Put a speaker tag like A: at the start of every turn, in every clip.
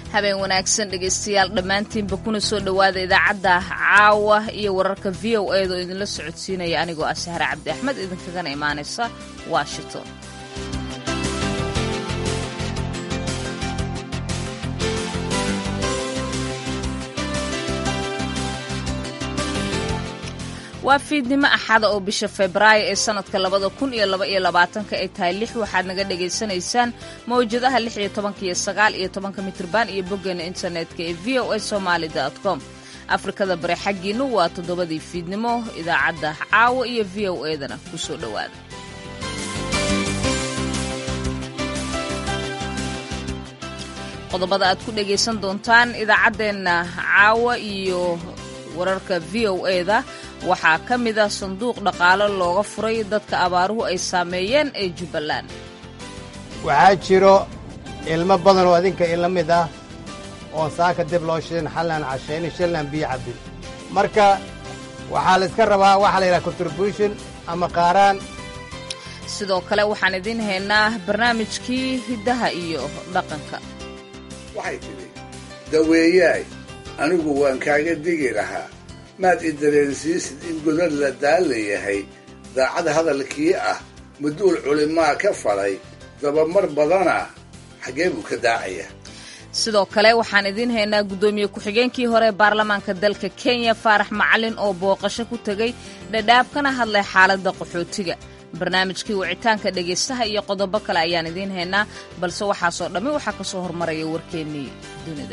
A: habeen wanaagsan dhegaystayaal dhammaantiinba kuna soo dhowaada idaacadda caawa iyo wararka v o eeda oo idinla socodsiinaya anigoo ah sahre cabdi axmed idinkagana imaanaysa washington waa fiidnimo axada oo bisha febraayo ee sanadka labada kun iyo laba iyo labaatanka ay tahay lix waxaad naga dhagaysanaysaan mawjadaha lix iyo tobanka iyo sagaal iyo tobanka mitrban iyo boggeena internetka ee v o a somaali com afrikada bare xaggiinu waa toddobadii fiidnimo idaacadda caawa iyo v o edana kusoo dhowaada qodobada aad ku dhagaysan doontaan idaacaddeenna caawa iyo wararka v o eda waxaa ka mid ah sanduuq dhaqaalo looga furay dadka abaaruhu ay saameeyeen ee jubbaland
B: waxaa jiro ilmo badan oo adinka ila mid ah oon saaka dib loo shidin xallaan cashaynin shillaan biyo cabbin marka waxaa la iska rabaa waxaa la yidhaha contribution ama qaaraan
A: sidoo kale waxaan idiin haynaa barnaamijkii hiddaha iyo dhaqanka
C: waxay tidhi daweeyaay anigu waan kaaga digi lahaa maad i dareensiisid in godad la daalla yahay daacad hadalkii ah maduul culimaa ka falay dabamar badana xaggee buu ka daacaya
A: sidoo kale waxaan idiin haynaa guddoomiye ku-xigeenkii hore ee baarlamaanka dalka kenya faarax macalin oo booqasho ku tegay dhadhaab kana hadlay xaaladda qaxootiga barnaamijkii wicitaanka dhegaystaha iyo qodobo kale ayaan idiin haynaa balse waxaasoo dhammi waxaa ka soo hormaraya warkeennii dunida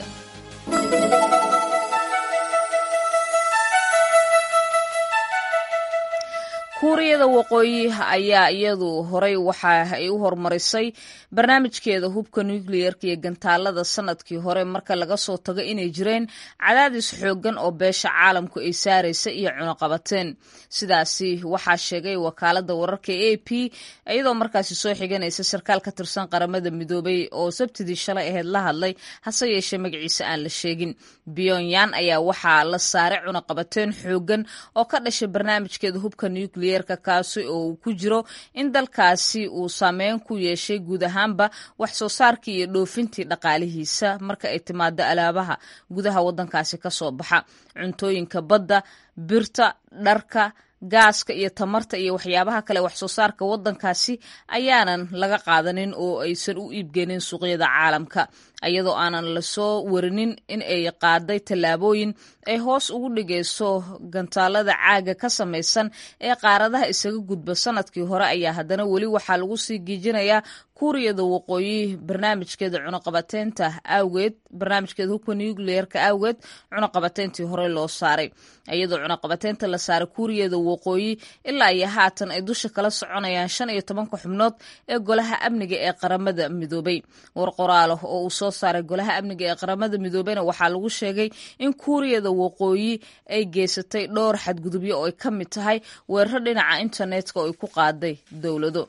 A: kuuriyada waqooyi ayaa iyadu horay waxa ay u horumarisay barnaamijkeeda hubka nukliyerka iyo gantaalada sanadkii hore marka laga soo tago inay jireen cadaadis xooggan oo beesha caalamku ay saaraysa iyo cunuqabateen sidaasi waxaa sheegay wakaalada wararka a p iyadoo markaasi soo xiganaysa sarkaal ka tirsan qaramada midoobay oo sabtidii shalay aheyd la hadlay hase yeeshee magaciisa aan la sheegin pyonyan ayaa waxaa la saaray cunuqabateen xooggan oo ka dhashay barnaamijkeeda hubka nukliyerka kaasi oo uu ku jiro in dalkaasi uu saameyn ku yeeshay guud ahaanba wax soo saarkii iyo dhoofintii dhaqaalihiisa marka ay timaado alaabaha gudaha waddankaasi ka soo baxa cuntooyinka badda birta dharka gaaska iyo tamarta iyo waxyaabaha kale wax soo saarka waddankaasi ayaanan laga qaadanin oo aysan u iibgeenin suuqyada caalamka iyadoo aanan lasoo warinin in ay qaaday tallaabooyin ay hoos ugu dhigayso gantaalada caaga ka samaysan ee qaaradaha isaga gudba sanadkii hore ayaa haddana weli waxaa lagu sii giijinayaa kuuriyada waqooyi barnaamijkeeda cunuqabateynta awgeed barnaamijkeeda hubka nucleerka awgeed cunuqabateyntii hore loo saaray iyadoo cunuqabateynta la saaray kuuriyada waqooyi ilaa iyo haatan ay dusha kala soconayaan shan iyo tobanka xubnood ee golaha amniga ee qaramada midoobay war qoraalo oo uu soo saaray golaha amniga ee qaramada midoobeyna waxaa lagu sheegay in kuuriyada waqooyi ay geysatay dhowr xadgudubyo oo ay ka mid tahay weeraro dhinaca internetka oo ay ku qaaday dowlado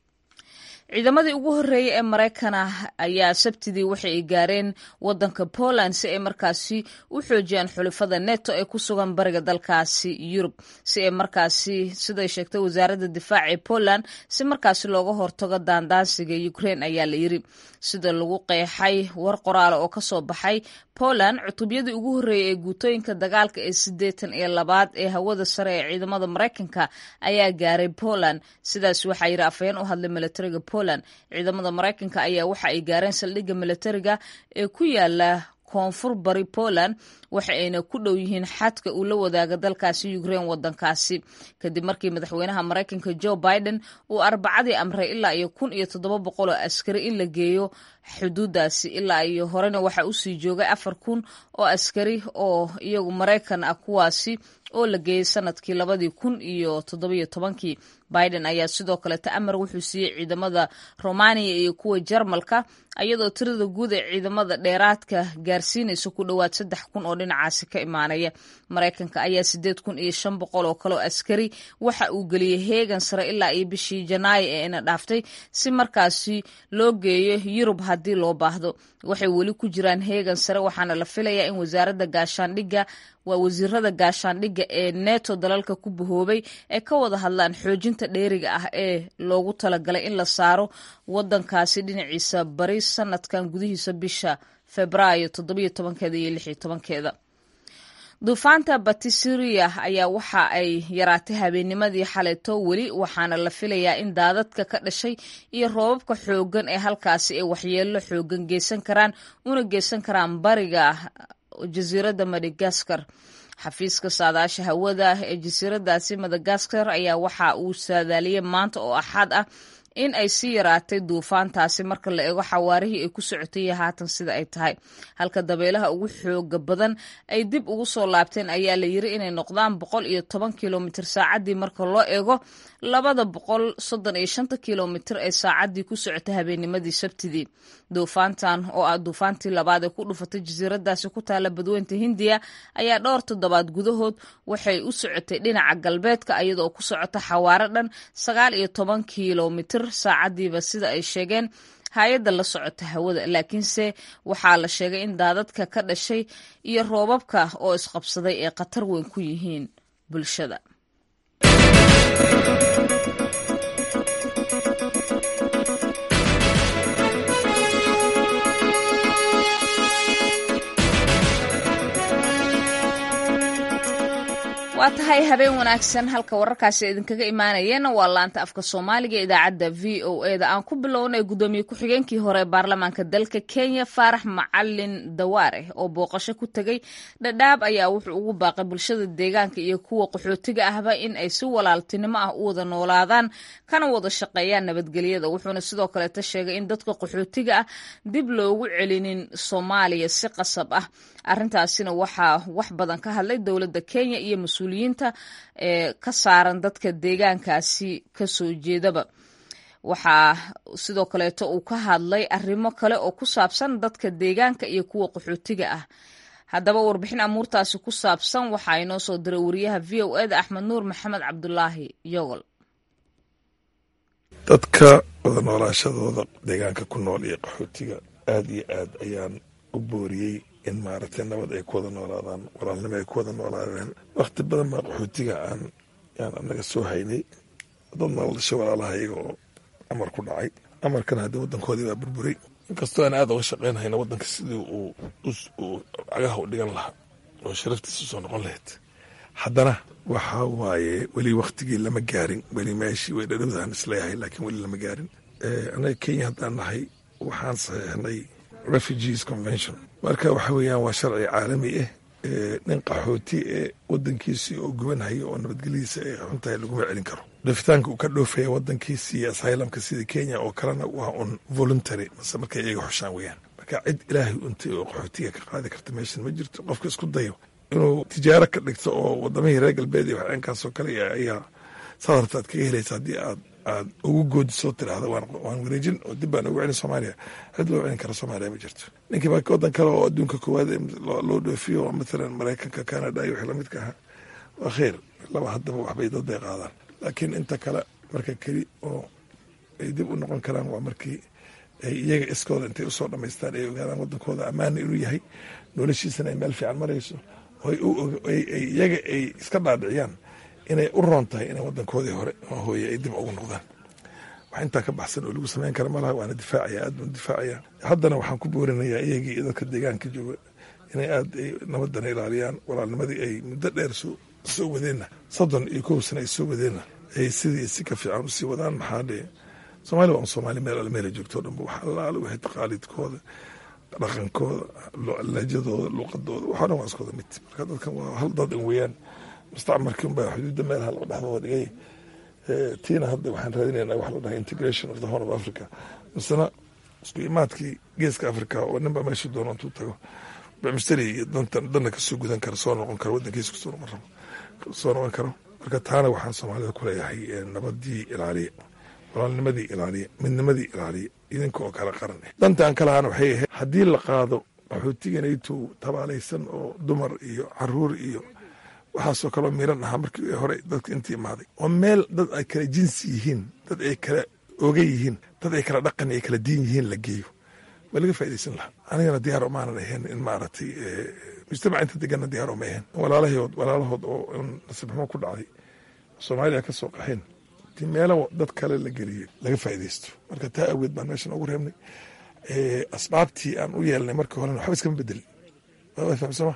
A: ciidamadii ugu horreeyey ee maraykana ayaa sabtidii waxa ay gaareen waddanka poland si ay markaasi u xoojiyaan xulifada neto ee ku sugan bariga dalkaasi yurub si ay markaasi siday sheegtay wasaaradda difaaca ee poland si markaasi looga hortago daandaansiga ukraine ayaa la yiri sida lagu qeexay war qoraala oo ka soo baxay poland cutubyadii ugu horreeyey ee guutooyinka dagaalka ee siddeetan iyo labaad ee hawada sare ee ciidamada maraykanka ayaa gaaray poland sidaas waxaa yidhi afhayeen u hadlay milatariga poland ciidamada maraykanka ayaa waxa ay gaareen saldhigga milatariga ee ku yaala koonfur bari poland waxa ayna ku dhow yihiin xadka uu la wadaaga dalkaasi ukraine wadankaasi kadib markii madaxweynaha maraykanka joe biden uu arbacadii amray ilaa iyo kun iyo toddoba boqol oo askari in la geeyo xuduudaasi ilaa iyo horena waxaa usii joogay afar kun oo askari oo iyagu maraykan ah kuwaasi oo la geeyey sanadkii labadii kun iyo toddobiyo tobankii biden ayaa sidoo kaleta amar wuxuu siiyey ciidamada romaniya iyo kuwa jarmalka iyadoo tirada guud ee ciidamada dheeraadka gaarsiinaysa ku dhowaad saddex kun oo dhinacaasi ka imaanaya maraykanka ayaa sideed kun iyo shan boqol oo kale oo askari waxa uu geliyey heegan sare ilaa iyo bishii janaayo ee ina dhaaftay si markaasi loo geeyo yurub haddii loo baahdo waxay weli ku jiraan heegan sare waxaana la filayaa in wasaaradda gaashaandhigga waa wasiirada gaashaandhigga ee neto dalalka ku bahoobay ee ka wada hadlaan xoojinta dheeriga ah ee loogu talagalay in la saaro wadankaasi dhinaciisa bari sanadkan gudihiisa bisha febraayo toddobiyo tobankeeda iyo lix iyo tobankeeda duufaanta batisiriya ayaa waxa ay yaraatay habeennimadii xaleeto weli waxaana la filayaa in daadadka ka dhashay iyo roobabka xooggan ee halkaasi ay waxyeello xooggan geysan karaan una geysan karaan bariga jasiiradda madagaskar xafiiska saadaasha hawada ee jasiiradaasi madagaskar ayaa waxa uu saadaaliyey maanta oo axad ah in ay sii yaraatay duufaantaasi marka la eego xawaarihii ay ku socotay iyo haatan sida ay tahay halka dabeelaha ugu xooga badan ay dib ugu soo laabteen ayaa la yiri inay noqdaan boqol iyo toban kilomitr saacaddii marka loo eego labada boqol soddon iyo shanta kilomitr ee saacaddii ku socotay habeennimadii sabtidii duufaantan oo ah duufaantii labaad ee ku dhufatay jasiiradaasi ku taala badweynta hindiya ayaa dhowr toddobaad gudahood waxay u socotay dhinaca galbeedka iyadoo ku socota xawaaro dhan sagaal iyo toban kilomitr saacadiiba sida ay sheegeen hay-adda la socota hawada laakiinse waxaa la sheegay in daadadka ka dhashay iyo roobabka oo isqabsaday ay khatar weyn ku yihiin bulshada waa tahay habeen wanaagsan halka wararkaasi idinkaga imaanayeen waa laanta afka soomaaliga idaacadda v o e da aan ku bilownay guddoomiye ku-xigeenkii hore ee baarlamaanka dalka kenya faarax macalin dawaare oo booqasho ku tegey dhadhaab ayaa wuxuu ugu baaqay bulshada deegaanka iyo kuwa qaxootiga ahba in ay si walaaltinimo ah u wada noolaadaan kana wada shaqeeyaan nabadgelyada wuxuuna sidoo kaleeta sheegay in dadka qaxootiga ah dib loogu celinin soomaaliya si qasab ah arrintaasina waxaa wax badan ka hadlay dowladda kenya iyo mas-uuliyiinta ee ka saaran dadka deegaankaasi kasoo jeedaba waxaa sidoo kaleeto uu ka hadlay arrimo kale oo ku saabsan dadka deegaanka iyo kuwa qaxootiga ah haddaba warbixin amuurtaasi ku saabsan waxaa inoo soo diray wariyaha v o eda axmed nuur maxamed cabdulaahi yogol
D: dadka wada noolaashadooda deegaanka ku nool iyo qaxootiga aada iyo aad ayaan u booriyey in maaragtay nabad ay ku wada noolaadaan walaalnimo ay ku wada noolaadeen wakhti badan baa qaxootiga aan yaan anaga soo haynay dad nooladasha walaalaha iyaga oo amar ku dhacay amarkana haddii wadankoodii baa burburay inkastoo aan aada uga shaqaynhayna wadanka sidii uu uu cagaha u dhigan lahaa oo sharaftiisa soo noqon lahayd haddana waxa waaye weli waktigii lama gaarin weli meeshii way dhadhowdaan isleeyahay laakiin weli lama gaarin anaga kenya haddaan nahay waxaan saxiixnay refugees convention marka waxa weeyaan waa sharci caalami ah nin qaxooti ee wadankiisii oo gubanhaya oo nabadgelyadiisa ay xuntahay laguma celin karo dhafitaanka uu ka dhoofaya wadankiisi iyo asylumka sida kenya oo kalena waa un voluntary mase markay iyaga xushaan weeyaan marka cid ilaahay untay oo qaxootiga ka qaadi karta meeshan ma jirto qofka isku dayo inuu tijaaro ka dhigto oo wadamihii reer galbeed iyo waxeenkaasoo kale ayaa sadarta aad kaga helaysa haddii aad aad ugu goodisoo tidhaahda waan wareejin oo dib baan ugu celin soomaaliya cid loo celin kara soomaaliya ma jirto ninkii baa wadan kale oo adduunka koowaad loo dhoofiyo mathalan maraykanka canada iyo wixii lamidka ahaa waa kheyr laba haddaba waxbay dad bay qaadaan laakiin inta kale marka keli oo ay dib u noqon karaan waa markii ay iyaga iskooda intay usoo dhamaystaan ay ogaadaan wadankooda ammaana inuu yahay noloshiisana ay meel fiican marayso iyaga ay iska dhaadhiciyaan inay u roon tahay inay wadankoodii hore oo hooye ay dib ugu noqdaan wax intaa ka baxsan oo lagu samayn kara malaha waana difaacaya aad baan difaacaya haddana waxaan ku boorinayaa iyagii iyo dadka deegaanka jooga inay aad ay nabadana ilaaliyaan walaalnimadii ay muddo dheer soo soo wadeenna soddon iyo kow sana ay soo wadeenna ay sidii si ka fiican usii wadaan maxaa dhee soomaaliya waa un soomaali meel alle meela joogto o dhanba wax allaale waxay taqaaliidkooda dhaqankooda lahjadooda luqadooda waxoo dhan waa iskooda mid marka dadkan waa hal dad in weeyaan mustacmarkii unbaa xuduudda meelaha loo dhexdooda dhigay tiina hadda waxaan raadinaynaa wax la dhahay integration of the horn of africa misena isku imaadkii geeska africa oo ninba meesha doono intuu tago bamisteri iyo dantan danna kasoo gudan kara soo noqon karo wadankiisa kusoo noqon rabo soo noqon karo marka taana waxaan soomaalida ku leeyahay nabadii ilaaliya walaalnimadii ilaaliya midnimadii ilaaliya idinka oo kale qaran ah dantaan ka lahaana waxay ahayd haddii la qaado qaxootiganaytuu tabaalaysan oo dumar iyo caruur iyo waxaasoo kaloo miran ahaa markii hore dadka intii imaaday oo meel dad ay kala jinsi yihiin dad ay kala oga yihiin dad ay kala dhaqan ay kala diin yihiin la geeyo waa laga faa'idaysan lahaa anigana diyaar umaanan ahayn in maaragtay mujtamaca inta deganna diyaar uma ahayn walaalahood walaalahood oo nasiibxumo ku dhacday soomaaliya ka soo qaxeen ti meelo dad kale la geliyey laga faa'idaysto marka taa awgeed baan meeshan ugu reebnay asbaabtii aan u yeelnay markii horena waxba iskama bedelin fahamsama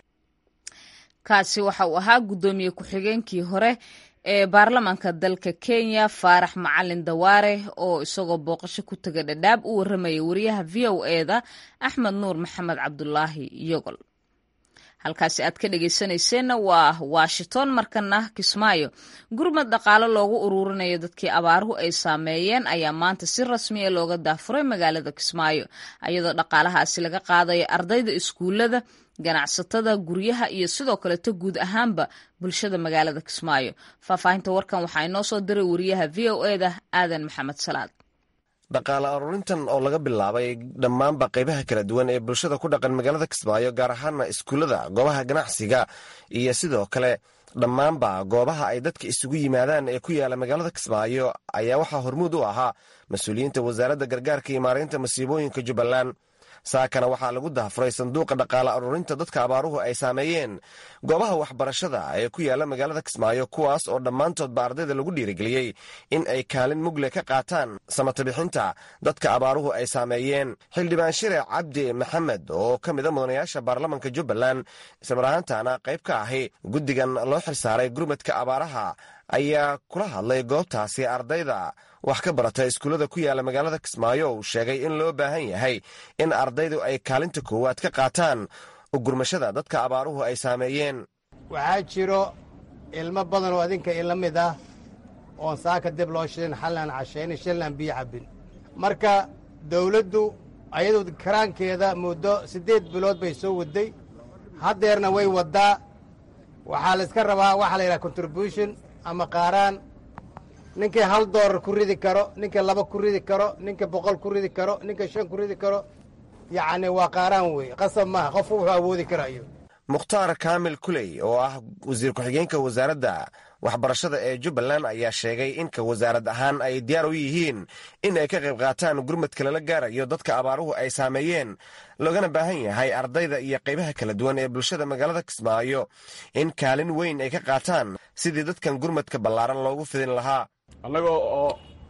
A: kaasi waxa uu ahaa guddoomiye ku-xigeenkii hore ee baarlamaanka dalka kenya faarax macalin dawaare oo isagoo booqasho ku taga dhadhaab u warramaya wariyaha v o eda axmed nuur maxamed cabdulaahi yogol halkaasi aad ka dhegeysanayseena waa washington markana kismaayo gurmad dhaqaale loogu uruurinayo dadkii abaaruhu ay saameeyeen ayaa maanta si rasmiya looga daafuray magaalada kismaayo iyadoo dhaqaalahaasi laga qaadayo ardayda iskuulada ganacsatada guryaha iyo sidoo kaleto guud ahaanba bulshada magaalada kismaayo faahfaahinta warkan waxaa inoo soo diray wariyaha v o eda aadan maxamed salaad
E: dhaqaale aruurintan oo laga bilaabay dhammaanba qaybaha kala duwan ee bulshada ku dhaqan magaalada kismaayo gaar ahaana iskuullada goobaha ganacsiga iyo sidoo kale dhammaanba goobaha ay dadka isugu yimaadaan ee ku yaala magaalada kismaayo ayaa waxaa hormuud u ahaa mas-uuliyiinta wasaaradda gargaarka iyo maareynta masiibooyinka jubbaland saakana waxaa lagu daafuray sanduuqa dhaqaale aruurinta dadka abaaruhu ay saameeyeen goobaha waxbarashada ee ku yaala magaalada kismaayo kuwaas oo dhammaantoodba ardayda lagu dhiirigeliyey in ay kaalin mugle ka qaataan samatabixinta dadka abaaruhu ay saameeyeen xildhibaan shire cabdi maxamed oo ka mida mudanayaasha baarlamanka jubbaland islamar ahaantaana qayb ka ahi guddigan loo xilsaaray gurmadka abaaraha ayaa kula hadlay goobtaasi ardayda wax ka barata iskuullada ku yaala magaalada kismaayo uu sheegay in loo baahan yahay in ardaydu ay kaalinta koowaad ka qaataan ugurmashada dadka abaaruhu ay saameeyeen
B: waxaa jiro ilmo badan oo adinka ila mid ah oon saaka dib loo shidin xallaan cashaynin shillaan biyo cabbin marka dawladdu ayadu karaankeeda muddo siddeed bilood bay soo wadday haddeerna way waddaa waxaa la iska rabaa waxaa la yidhaha contribution ama qaaraan ninkii hal doolar ku ridi karo ninka laba ku ridi karo ninka boqol ku ridi karo ninka shan ku ridi karo yacni waa qaaraan weeye qasab maaha qofku wuxuu awoodi karayo
E: mukhtaar kaamil kuley oo ah wasiir ku-xigeenka wasaaradda waxbarashada ee jubbaland ayaa sheegay inka wasaarad ahaan ay diyaar u yihiin in ay ka qayb qaataan gurmadka lala gaarayo dadka abaaruhu ay saameeyeen loogana baahan yahay ardayda iyo qaybaha kala duwan ee bulshada magaalada kismaayo in kaalin weyn ay ka qaataan sidii dadkan gurmadka ballaaran loogu fidin lahaa
F: annaga oo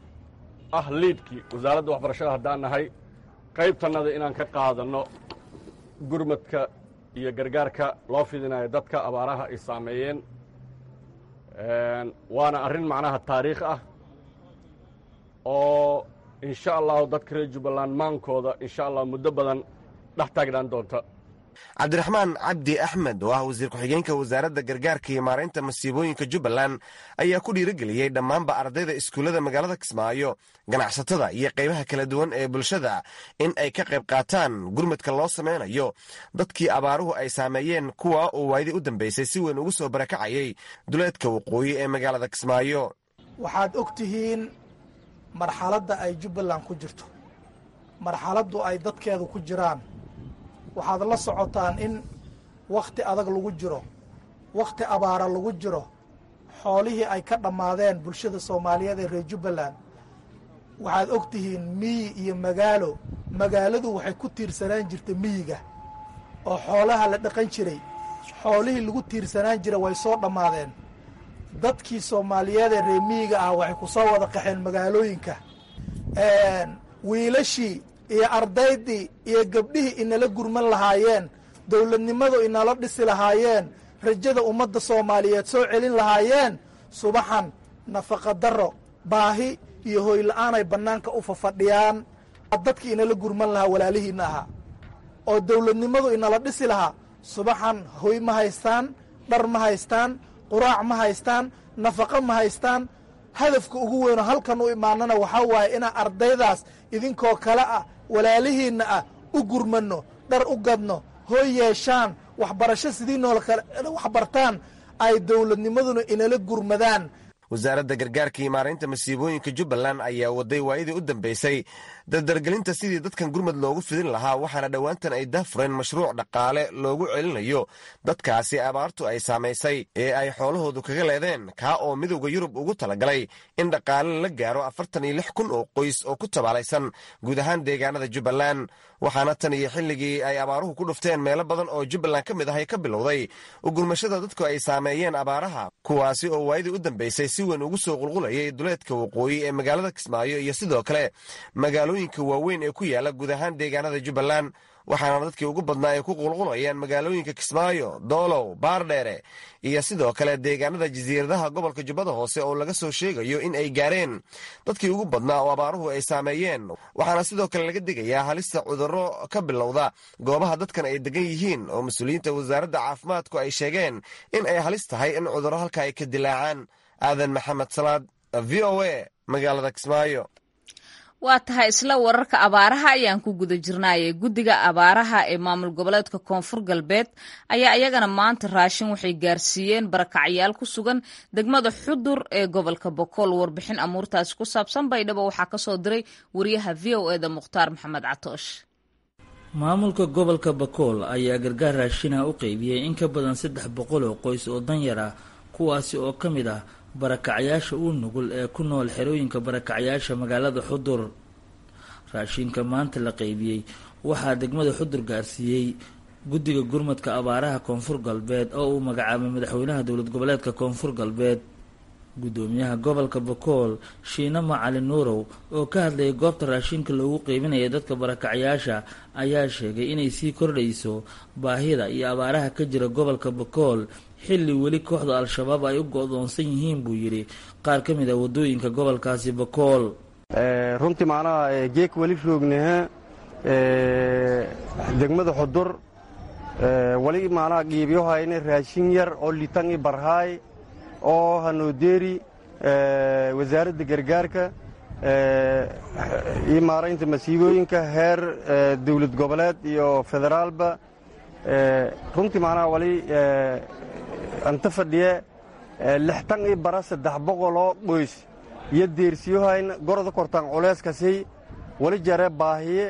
F: ah liidkii wasaaradda waxbarashada haddaan nahay qaybtannada inaan ka qaadanno gurmadka iyo gargaarka loo fidinayo dadka abaaraha ay saameeyeen waana arrin macnaha taariikh ah oo insha allahu dadka reer jubbaland maankooda insha allah muddo badan dhex taagnaan doonta
E: cabdiraxmaan cabdi axmed oo ah wasiir ku-xigeenka wasaaradda gargaarka iyo maaraynta masiibooyinka jubbaland ayaa ku dhiirigeliyey dhammaanba ardayda iskuullada magaalada kismaayo ganacsatada iyo qaybaha kala duwan ee bulshada in ay ka qayb qaataan gurmadka loo samaynayo dadkii abaaruhu ay saameeyeen kuwa uu waayadii u dambaysay si weyn ugu soo barakacayay duleedka waqooyi ee magaalada kismaayo
G: waxaad og tihiin marxaladda ay jubbaland ku jirto marxaladdu ay dadkeedu ku jiraan waxaad la socotaan in wakhti adag lagu jiro wakhti abaara lagu jiro xoolihii ay ka dhammaadeen bulshada soomaaliyeed ee reer jubbaland waxaad og tihiin miyi iyo magaalo magaaladu waxay ku tiirsanaan jirtay miyiga oo xoolaha la dhaqan jiray xoolihii lagu tiirsanaan jira way soo dhammaadeen dadkii soomaaliyeed ee reer miyiga ah waxay ku soo wada qaxeen magaalooyinka wiilashii iyo ardaydii iyo gabdhihii inala gurman lahaayeen dowladnimadu inala dhisi lahaayeen rajada ummadda soomaaliyeed soo celin lahaayeen subaxan nafaqa darro baahi iyo hoyla-aan ay bannaanka u fafadhiyaan dadkii inala gurman lahaa walaalihiinna ahaa oo dowladnimadu inala dhisi lahaa subaxan hoy ma haystaan dhar ma haystaan quraac ma haystaan nafaqo ma haystaan hadafka ugu weynoo halkan u imaanana waxaa waaye inaan ardaydaas idinkoo kale ah walaalihiinna ah u gurmanno dhar u gadno hooy yeeshaan waxbarasho sidii noola kale waxbartaan ay dowladnimaduna inala gurmadaan
E: wasaaradda gargaarka iyo maaraynta masiibooyinka jubbaland ayaa waday waayadii u dambaysay dardargelinta sidii dadkan gurmad loogu fidin lahaa waxaana dhowaantan ay daafureen mashruuc dhaqaale loogu celinayo dadkaasi abaartu ay saamaysay ee ay xoolahoodu kaga leedeen kaa oo midowda yurub ugu talagalay in dhaqaale la gaaro afartan iyo lix kun oo qoys oo ku tabaalaysan guud ahaan deegaanada jubbaland waxaana tan iyo xilligii ay abaaruhu ku dhufteen meelo badan oo jubbaland ka mid ah ay ka bilowday ugurmashada dadku ay saameeyeen abaaraha kuwaasi oo waayadii u dambaysay si weyn ugu soo qulqulayay duleedka waqooyi ee magaalada kismaayo iyo sidoo kale magaalooyinka waaweyn ee ku yaala guud ahaan deegaanada jubbaland waxaana dadkii ugu badnaa ay ku qulqulayaan magaalooyinka kismaayo doolow baardheere iyo sidoo kale deegaanada jasiiradaha gobolka jubbada hoose oo laga soo sheegayo in ay gaareen dadkii ugu badnaa oo abaaruhu ay saameeyeen waxaana sidoo kale laga digayaa halista cudurro ka bilowda goobaha dadkan ay degan yihiin oo mas-uuliyiinta wasaaradda caafimaadku ay sheegeen in ay halis tahay in cudurro halka ay ka dilaacaan aadan maxamed salaad v o a magaalada kismaayo
A: waa tahay isla wararka abaaraha ayaan ku guda jirnaaye guddiga abaaraha ee maamul goboleedka koonfur galbeed ayaa iyagana maanta raashin waxay gaarsiiyeen barakacyaal ku sugan degmada xudur ee gobolka bokool warbixin amuurtaasi ku saabsan baydhabo waxaa kasoo diray wariyaha v o eda mukhtaar maxamed catoosh
H: maamulka gobolka bakool ayaa gargaar raashinaha u qeybiyey in ka badan saddex boqol oo qoys oo danyar ah kuwaasi oo ka mid ah barakacyaasha u nugul ee ku nool xerooyinka barakacyaasha magaalada xudur raashinka maanta la qeybiyey waxaa degmada xudur gaarsiiyey guddiga gurmadka abaaraha koonfur galbeed oo uu magacaabay madaxweynaha dowlad goboleedka koonfur galbeed guddoomiyaha gobolka bakool shiine macali nuurow oo ka hadlayay goobta raashinka loogu qeybinaya dadka barakacyaasha ayaa sheegay inay sii kordhayso baahida iyo abaaraha ka jira gobolka bakool xilli weli kooxda al-shabaab ay u go-doonsan yihiin buu yidhi qaar ka mid a waddooyinka gobolkaasi bakool
I: runtii macnaha geek weli roognaha degmada xudur weli macnaha qiibyohayna raashin yar oo litangi barhaay oo hanoodeeri wasaaradda gargaarka iyo maaraynta masiibooyinka heer dawlad goboleed iyo federaalba runtii macnaha wali anta fadhiye lixtan ii bara saddex boqoloo qoys iyo deersiyohayna goroda kortaan culeyskasi wali jare baahiye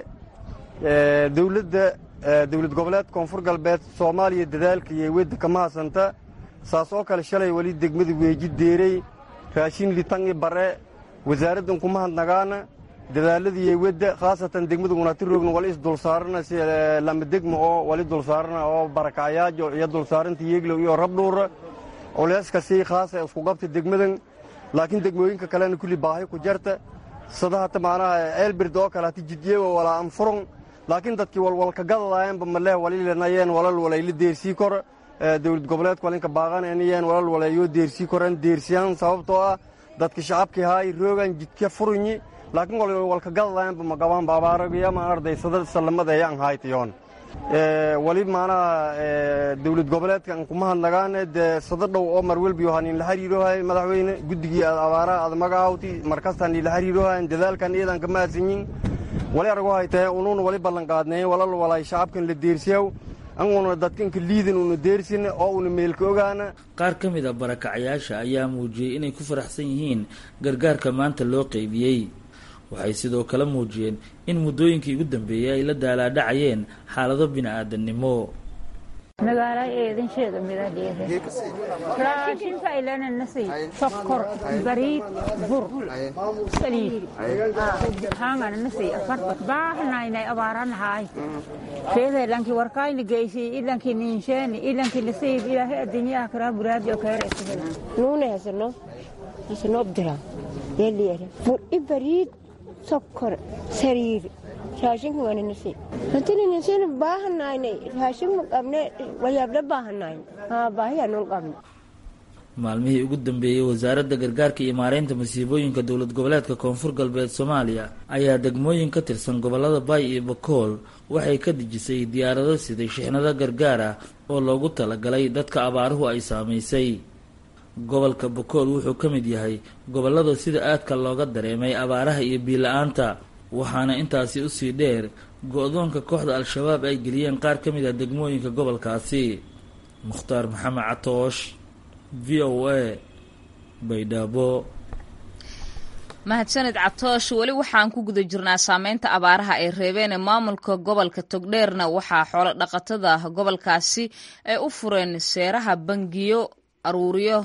I: dawladda dawlad goboleed koonfur galbeed soomaaliya dadaalka iyo wedda kama hasanta saas oo kale shalay weli degmada weeji deerey raashin litan ii bare wasaaraddan kuma hadnagaana dadaaladiiyo wedda khaasatan degmada gunaati roogna wali isdulsaarana si lama degma oo wali dulsaarana oo barakacayaajo iyo dulsaaranta yeeglow iyo rabdhuura culeyskasi khaasa isku qabta degmadan laakiin degmooyinka kalena kulli baahi ku jarta sada hata macnaha ceelbird oo kale hati jidyeego walaa anfurun laakiin dadkii walwalka gadadayanba maleh walilanayeen walal walayla deersii kor dawlad goboleedka walinka baaqanayeen walal walaayoo deersii koran deersiyaan sababtoo ah dadka shacabkii haay roogan jidka furunyi laakiin walka gadadayanba magabaanba abaaragayama ardaysada salamada ayaan haytayoon wali macnaha dawlad goboleedkan kuma hadnagaane dee sada dhow oo marwelbiyohan inla xiriirohay madaxweyne guddigii abaaraha ad magacaawti markastaan ila xiriirohayn dadaalkan iyadan kama hadsanyin wali aragu haytahe unuuna wali ballanqaadneeye walal walay shacabkan la deersiyaw anguna dadkanka liidan una deersin oo una meelka ogaana
H: qaar ka mid a barakacyaasha ayaa muujiyey inay ku faraxsan yihiin gargaarka maanta loo qeybiyey waxay sidoo kale muujiyeen in muddooyinkii ugu dambeeyey ay la daalaadhacayeen xaalado bini'aadannimo
J: magaala eedansheeda midadheeda raashinka ilananasi sokor bariid bur saliid hangananasi afarbat baahnaynay abaaranahaay keeda ilanki warkayni geysi ilanki ninsheeni ilanki nasiib ilaahay adduunyaha karaa buraadi oo keereesahel
K: nuune hasano hasano obdira yeliere bur i bariid sokor sariir raashinka waananasi hantininasina baahanaynay raashin ma qabne wayaabla baahanayn haa baahiyaanun qabne
H: maalmihii ugu dambeeyey wasaaradda gargaarka iyo maareynta masiibooyinka dowlad goboleedka koonfur galbeed soomaaliya ayaa degmooyin ka tirsan gobolada baay iyo bakool waxay ka dejisay diyaarado siday shixnado gargaar ah oo loogu talagalay dadka abaaruhu ay saamaysay gobolka bakool wuxuu ka mid yahay gobollada sida aadka looga dareemay abaaraha iyo biila-aanta waxaana intaasi usii dheer go-doonka kooxda al-shabaab ay geliyeen qaar ka mid ah degmooyinka gobolkaasi mukhtaar maxamed catoosh v o a baydhabo
A: mahadsaned catoosh weli waxaan ku guda jirnaa saameynta abaaraha ay reebeen ee maamulka gobolka togdheerna waxaa xoolo dhaqatada gobolkaasi ay u fureen seeraha bangiyo aruuriyo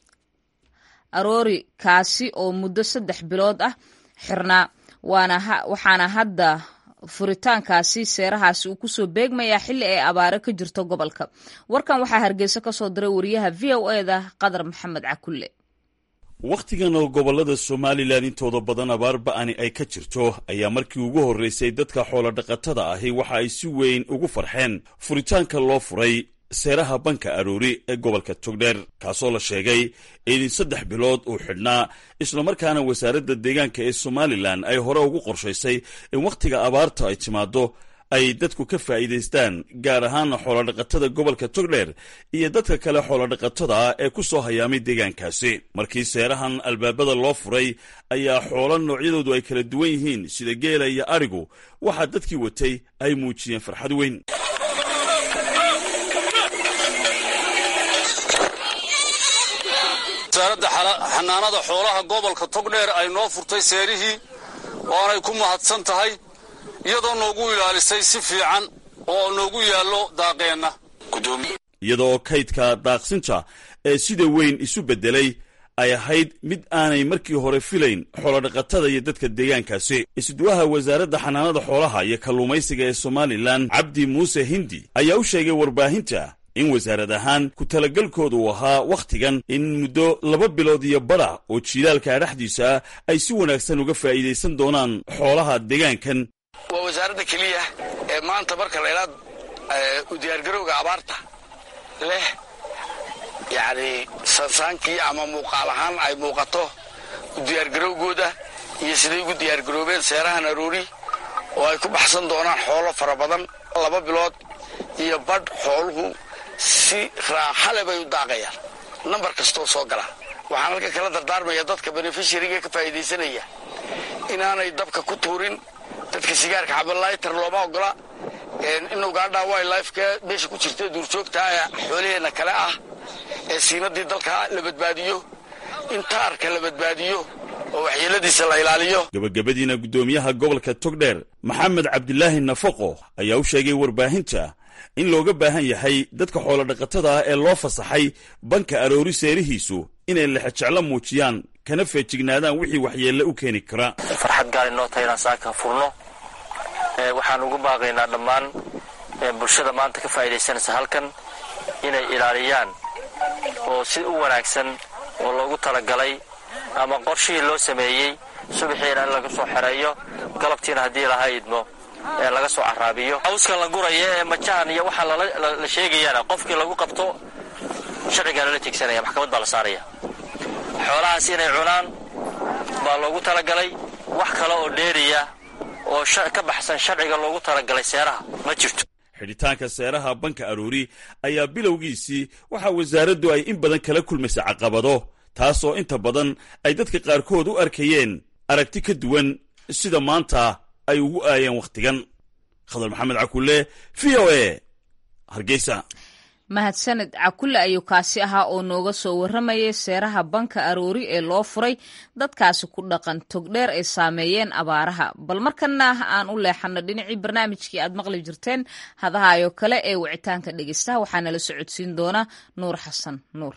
A: aroori kaasi oo muddo saddex bilood ah xirnaa waana waxaana hadda furitaankaasi seerahaasi uu kusoo beegmayaa xilli ay abaaro ka jirto gobolka warkan waxaa hargeysa ka soo diray wariyaha v o eda qadar maxamed cakulle
L: wakhtigan oo gobollada somalilan intooda badan abaar ba'ani ay ka jirto ayaa markii ugu horraysay dadka xoolodhaqatada ahi waxa ay si weyn ugu farxeen furitaanka loo furay seeraha banka aroori ee gobolka togdheer kaasoo la sheegay in saddex bilood uu xidhnaa islamarkaana wasaaradda deegaanka ee somalilan ay hore ugu qorshaysay in wakhtiga abaarta ay timaaddo ay dadku ka faa'iidaystaan gaar ahaana xoolodhaqatada gobolka togdheer iyo dadka kale xoolodhaqatada ah ee ku soo hayaamay deegaankaasi markii seerahan albaabada loo furay ayaa xoolo noocyadoodu ay kala duwan yihiin sida geela iyo adhigu waxaa dadkii watay ay muujiyeen farxad weyn
M: wasaaradda xanaanada xoolaha gobolka togdheer ay noo furtay seerihii waanay ku mahadsan tahay iyadoo noogu ilaalisay si fiican oo noogu yaallo daaqeenna
L: iyadoo kaydka daaqsinta ee sida weyn isu beddelay ay ahayd mid aanay markii hore filayn xoolodhaqatada iyo dadka deegaankaasi isduwaha wasaaradda xanaanada xoolaha iyo kalluumaysiga ee somalilan cabdi muuse hindi ayaa u sheegay warbaahinta in wasaarad ahaan ku talagalkooda uu ahaa wakhtigan in muddo laba bilood iyo badha oo jiilaalka dhexdiisa ah ay si wanaagsan uga faa'iidaysan doonaan xoolaha deegaankan
M: waa wasaaradda keliya ee maanta marka laydhaa u diyaargarowga abaarta leh yacni sansaankii ama muuqaal ahaan ay muuqato u diyaargarowgooda iyo siday ugu diyaargaroobeen seerahan aroori oo ay ku baxsan doonaan xoolo fara badan laba bilood iyo badh xooluhu si raaxale bay u daaqayaan nambar kastoo soo gala waxaan halka kala dardaarmaya dadka benefishariga ka faa'iidaysanaya inaanay dabka ku tuurin dadka sigaarka cabalaytar looma ogola in ugaadha wildlifeka meesha ku jirta duurjoogta ee xoolaheenna kale ah ee siinadii dalka la badbaadiyo in taarka la badbaadiyo oo waxyeeladiisa la ilaaliyo
L: gabagabadiina guddoomiyaha gobolka togdheer maxamed cabdilaahi nafaqo ayaa u sheegay warbaahinta in looga baahan yahay dadka xoolodhaqatada ah ee loo fasaxay banka aroori seerihiisu inay lexejeclo muujiyaan kana feejignaadaan wixii waxyeelle u keeni kara
N: farxad gaar inoo tahay inaan saaka furno waxaan ugu baaqaynaa dhammaan bulshada maanta ka faa'iidaysanaysa halkan inay ilaaliyaan oo si u wanaagsan oo loogu talagalay ama qorshihii loo sameeyey subaxiina in laga soo xereeyo galabtiina haddii laha idmo ee laga soo caraabiyo hawskan la guraya ee majahan iyo waxaa la sheegayaana qofkii lagu qabto sharcigaa lala tegsanaya maxkamad baa la saaraya xoolahaas inay cunaan baa loogu talagalay wax kale oo dheeriya oo ka baxsan sharciga loogu talagalay seeraha ma jirto
L: xidhitaanka seeraha banka aroori ayaa bilowgiisii waxaa wasaaraddu ay in badan kala kulmaysay caqabado taasoo inta badan ay dadka qaarkood u arkayeen aragti ka duwan sida maanta ay ugu aayeen wakhtigan khadar maxamed cakulle v o e hargeysa
A: mahadsaned cakulle ayuu kaasi ahaa oo nooga soo warramayay seeraha banka aroori ee loo furay dadkaasi ku dhaqan togdheer ay saameeyeen abaaraha bal markana aan u leexano dhinacii barnaamijkii aad maqli jirteen hadahaayoo kale ee wicitaanka dhegeystaha waxaana la socodsiin doona nuur xasan nuur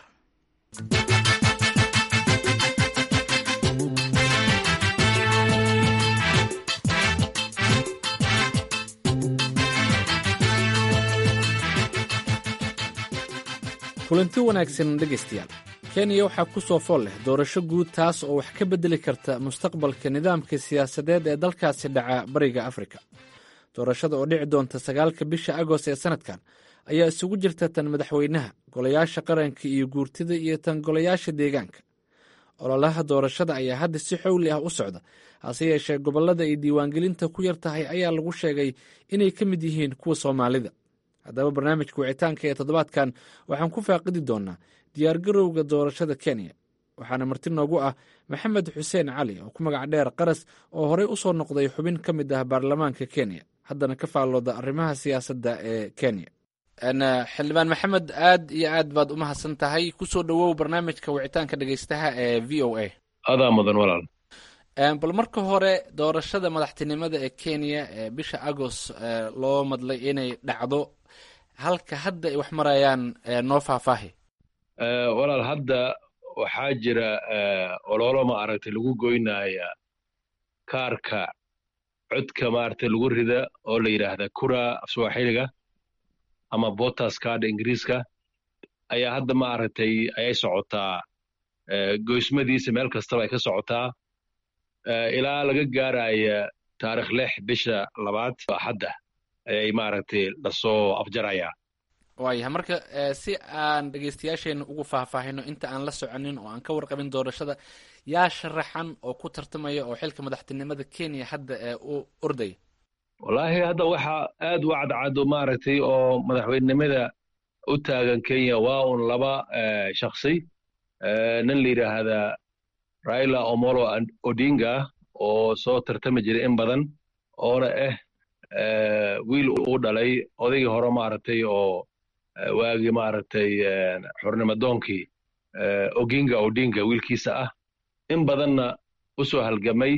O: kulanti wanaagsan dhegaystayaal kenya waxaa ku soo fool leh doorasho guud taas oo wax ka beddeli karta mustaqbalka nidaamka siyaasadeed ee dalkaasi dhaca bariga afrika doorashada oo dhici doonta sagaalka bisha agost ee sannadkan ayaa isugu jirta tan madaxweynaha golayaasha qaranka iyo guurtida iyo tan golayaasha deegaanka ololaha doorashada ayaa hadda si xowli ah u socda hase yeeshee gobollada ay diiwaangelinta ku yar tahay ayaa lagu sheegay inay ka mid yihiin kuwa soomaalida haddaba barnaamijka wicitaanka ee toddobaadkan waxaan ku faaqidi doonaa diyaargarowga doorashada kenya waxaana marti noogu ah maxamed xuseen cali oo ku magac dheer qaras oo horey u soo noqday xubin ka mid ah baarlamaanka kenya haddana ka faallooda arrimaha siyaasadda ee kenya xildhibaan maxamed aad iyo aad baad u mahadsan tahay kusoo dhowow barnaamijka wicitaanka dhegeystaha ee v o a
P: adaa mudan walaal
O: bal marka hore doorashada madaxtinimada ee kenya ee bisha agost loo madlay inay dhacdo halka hadda ay wax marayaan noo faahfaahi
P: walaal hadda waxaa jira ololo ma aragtay lagu goynaya kaarka codka maaragtay lagu rida oo la yidhaahda kura afswaaxiliga ama botas card ingiriiska ayaa hadda maaragtay ayay socotaa goysmadiisa meel kastaba ay ka socotaa ilaa laga gaaraya taarikh lix bisha labaad axadda ayay maaragtay lasoo afjarayaa
O: waayahay marka si aan dhegaystayaasheenna ugu faahfaahino inta aan la soconin oo aan ka warqabin doorashada yaa sharaxan oo ku tartamaya oo xilka madaxtinimada kenya hadda ee u ordaya
P: wallaahi hadda waxaa aad u cadcad maaragtay oo madaxweynenimada u taagan kenya waa un laba shaksi nin la yidhaahdaa raila omolo odinga oo soo tartami jiray in badan oona ah wiil uu dhalay odaygii hore maaragtay oo waagii maaragtay xornimadoonkii oginga odinga wiilkiisa ah in badanna u soo halgamay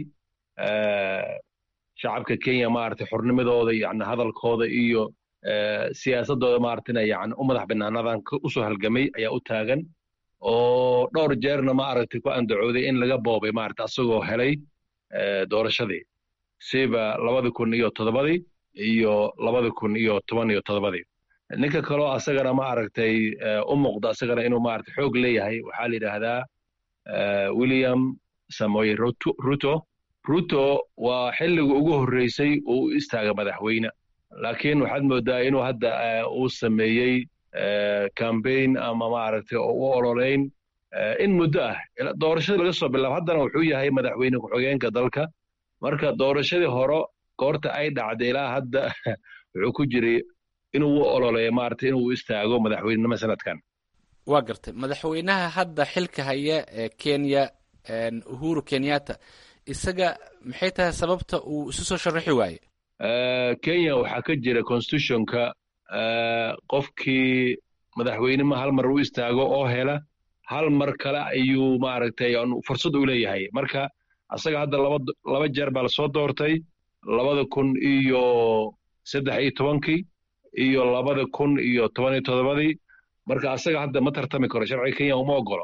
P: shacabka kenya maaragtay xornimadooda yani hadalkooda iyo siyaasadooda maaragtayna yani u madax banaanadan usoo halgamay ayaa u taagan oo dhowr jeerna maaragtay ku andacooday in laga boobay maaragtay asagoo helay doorashadii siba labadi kun iyo toddobadii iyo labadi kun iyo toban iyo toddobadii ninka kaloo asagana maaragtay u muuqda asagana inuu maaragtay xoog leeyahay waxaa la yidhaahdaa william samoy ruto ruto waa xilliga ugu horreysay uu u istaaga madaxweyne laakiin waxaad moodaa inuu hadda uu sameeyey cambaign ama maaragtay oo u ololeyn in muddo ah doorashadii laga soo bilaabo haddana wuxuu yahay madaxweyne ku-xigeenka dalka marka doorashadii hore goorta ay dhacday ilaa hadda wuxuu ku jiray inuu u ololeeyo maaragtay inuu istaago madaxweynenimo sanadkan
O: waa gartay madaxweynaha hadda xilka haya ee kenya uhuru kenyatta isaga maxay tahay sababta uu isu soo sharaxi waaye
P: kenya waxaa ka jira constitutionka qofkii madaxweynima hal mar u istaago oo hela hal mar kale ayuu maaragtay fursad u leeyahay marka asaga hadda laba laba jeer baa lasoo doortay labada kun iyo saddex iyo tobankii iyo labada kun iyo toban iyo toddobadii marka asaga hadda ma tartami karo sharciga kenya uma ogolo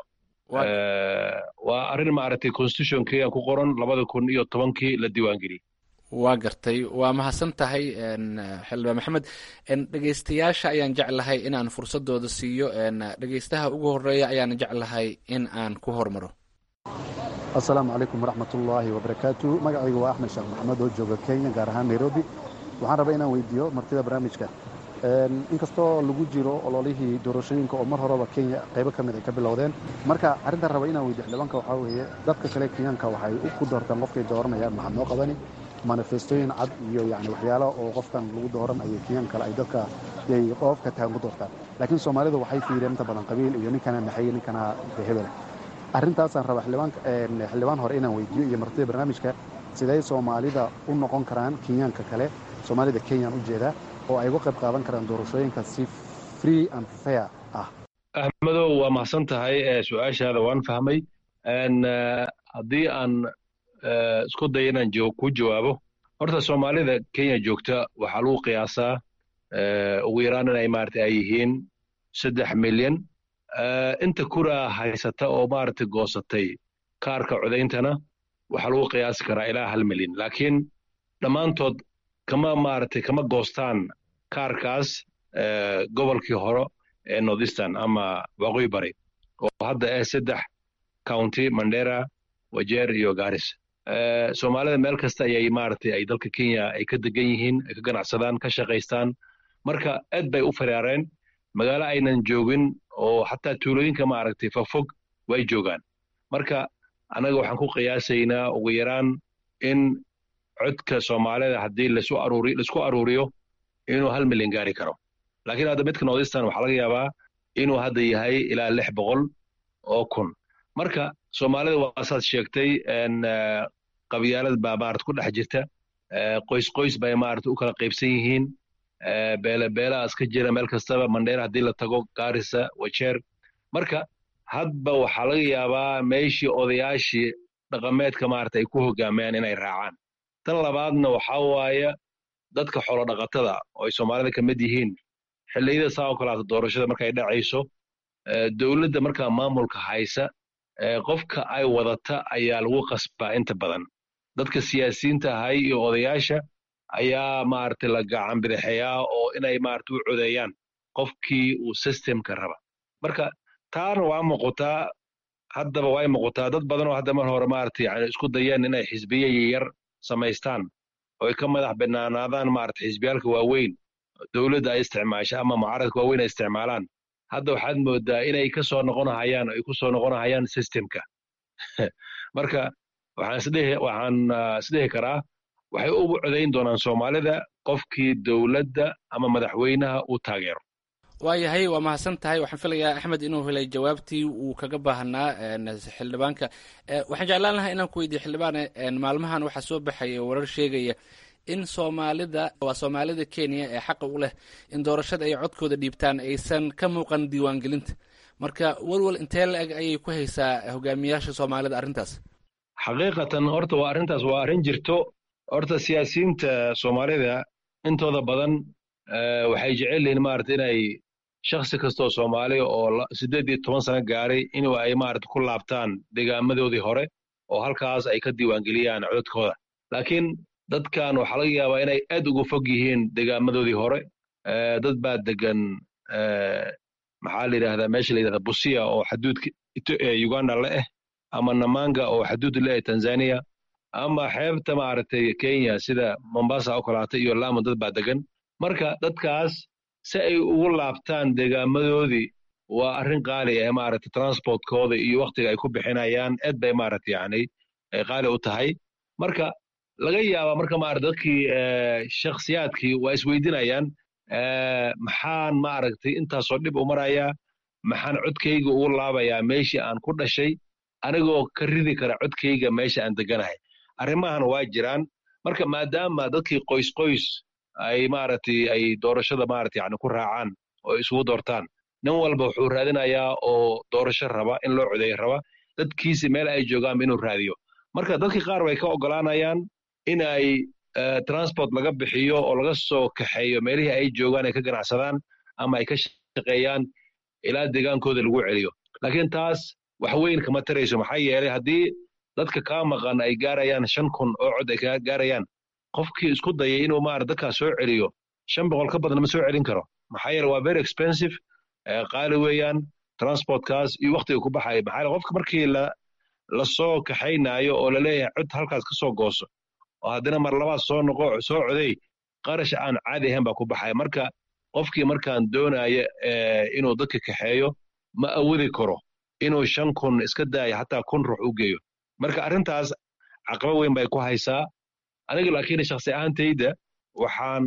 P: waa arrin maaragtay constitution kenya ku qoran labada kun iyo tobankii la diiwaangeliyey
O: waa gartay waa mahadsan tahay xildhibaan maxamed dhegaystayaasha ayaan jeclahay inaan fursadooda siiyo dhegaystaha ugu horeeya ayaan jeclahay in aan ku hormaro
Q: asalaamu calaykum waraxmatullaahi wabarakaatu magacaygu waa axmed sheekh maxamed oo jooga kenya gaar ahaan nairobi waxaan rabaa inaan weydiiyo martida barnaamijka inkastoo lagu jiro ololihii doorashooyinka oo mar horeba kenya qaybo ka mid ay ka bilowdeen marka arrintan raba inaan weydiyo xildhibaanka waxaa weeye dadka kale kenyaanka waxay ku doortaan qofkay dooranayaan maxaa noo qabani manifestooyin cad iyo yani waxyaalo oo qofkan lagu dooran ayay kenyan kale ay dadka yay qofka tahan ku doortaan laakiin soomaalidu waxay fiireen inta badan qabiil iyo ninkana naxay ninkana hebel arrintaasaan raba xildhibaan hore inaan weydiiyo iyo martida barnaamijka siday soomaalida u noqon karaan kenyaanka kale soomaalida kenyaan u jeedaa oo ay uga qayb qaadan karaan doorashooyinka si free and fair ah
P: axmedow waa mahadsan tahay su-aashaada waan fahmay haddii aan isku dayo inaan ku jawaabo horta soomaalida kenya joogta waxaa lagu qiyaasaa ugu yaraan inay maarata ay yihiin saddex milyan inta kuraa haysata oo maarata goosatay kaarka codayntana waxaa lagu qiyaasi karaa ilaa hal milyan laakiin dhammaantood kama maaragtay kama goostaan kaarkaas gobolkii hore ee northeastern ama waqooyi bari oo hadda ah saddex county mandera wajeer iyo garis soomaalida meel kasta ayay maaragtay ay dalka kenya ay ka degan yihiin ay ka ganacsadaan ka shaqaystaan marka aad bay u faraareen magaalo aynan joogin oo xataa tuulooyinka maaragtay fogfog way joogaan marka annaga waxaan ku qiyaasaynaa ugu yaraan in codka soomaalida haddii lasu aruuri laisku aruuriyo inuu hal milyan gaari karo laakiin hadda midka northeastern waxaa laga yaabaa inuu hadda yahay ilaa lix boqol oo kun marka soomaalida waa saad sheegtay qabyaalad baa maarata ku dhex jirta qoys qoys bay maarata u kala qaybsan yihiin beele beelahaas ka jira meel kastaba mandheer haddii la tago gaarisa wajeer marka hadba waxaa laga yaabaa meeshii odayaashii dhaqameedka maarata ay ku hogaamayaan inay raacaan tan labaadna waxaa waaye dadka xoolo dhaqatada oo ay soomaalida ka mid yihiin xilliyada saa oo kalaata doorashada markay dhacayso dowladda markaa maamulka haysa qofka ay wadata ayaa lagu qasbaa inta badan dadka siyaasiyiinta ahay iyo odayaasha ayaa maaragtay la gacan bidixeeyaa oo inay maaragtay u codeeyaan qofkii uu systemka raba marka taana waa muuqataa haddaba way muuqataa dad badan oo hadda mar hore maaragtay yani isku dayeen inay xisbiye yar samaystaan oo ay ka madax banaanaadaan maaragtay xisbiyaalka waaweyn dowladda ay isticmaasha ama mucaaradka waaweyn ay isticmaalaan hadda waxaad moodaa inay ka soo noqonahayaan ay ku soo noqonahayaan systemka marka waxaan isdhihi waxaan isdhihi karaa waxay ugu codayn doonaan soomaalida qofkii dowladda ama madaxweynaha uu taageero
O: waayahay waa mahadsan tahay waxaan filayaa axmed inuu helay jawaabtii uu kaga baahnaa xildhibaanka waxaan jeclaan lahaa inaan ku weydiiye xildhibaane maalmahan waxaa soo baxaya warar sheegaya in soomaalida waa soomaalida kenya ee xaqa u leh in doorashada ay codkooda dhiibtaan aysan ka muuqan diiwaangelinta marka walwal intee la-eg ayay ku haysaa hogaamiyaasha soomaalida arrintaas
P: xaqiiqatan horta waa arrintaas waa arrin jirto horta siyaasiyiinta soomaalida intooda badan waxay jecel yihiin maarata inay shakhsi kastoo soomaali oo siddeed iyo toban sano gaaray inuu ay maarata ku laabtaan deegaamadoodii hore oo halkaas ay ka diiwaangeliyaan codadkooda laakiin dadkan waxaa laga yaabaa inay aad uga fog yihiin deegaamadoodii hore dad baa degan maxaa la yidhahdaa meesha la yidhahda busia oo xaduudka uganda la eh ama namanga oo xaduud la eh tanzania ama xeebta maaragtay kenya sida mombasa oo kalaata iyo lamu dad baa degan marka dadkaas si ay ugu laabtaan deegaamadoodii waa arrin qaali ah maaragtay transportkooda iyo waktiga ay ku bixinayaan aad bay maaragtay yani qaali u tahay marka laga yaabaa marka maarata dadkii shakhsiyaadkii waa isweydinayaan maxaan maaragtay intaasoo dhib u marayaa maxaan codkayga ugu laabayaa meeshii aan ku dhashay anigoo ka ridi kara codkayga meesha aan deganahay arrimahan waa jiraan marka maadaama dadkii qoys qoys ay maaragtay ay doorashada maarata yani ku raacaan oo isugu doortaan nin walba wuxuu raadinayaa oo doorasho raba in loo codeeyo raba dadkiisi meel ay joogaanba inuu raadiyo marka dadkii qaar way ka ogolaanayaan in ay transport laga bixiyo oo laga soo kaxeeyo meelihii ay joogaan ay ka ganacsadaan ama ay ka shaqeeyaan ilaa deegaankooda lagu celiyo laakiin taas wax weyn kama tarayso maxaa yeelay haddii dadka kaa maqan ay gaarayaan shan kun oo cod ay kaa gaarayaan qofkii isku dayay inuu maarata dadkaas soo celiyo shan boqol ka badan ma soo celin karo maxaa yeele waa very expensive qaali weeyaan transportkaas iyo waktiga ku baxaya maxaa yeele qofka markii la lasoo kaxaynaayo oo laleeyahay cod halkaas ka soo gooso oo haddana mar labaad soo noqo soo coday qarash aan caadi ahayn baa ku baxaya marka qofkii markaan doonaya inuu dadka kaxeeyo ma awoodi karo inuu shan kun iska daayo hataa kun ruux u geeyo marka arrintaas caqaba weyn bay ku haysaa aniga laakiin shakhsi ahaantayda waxaan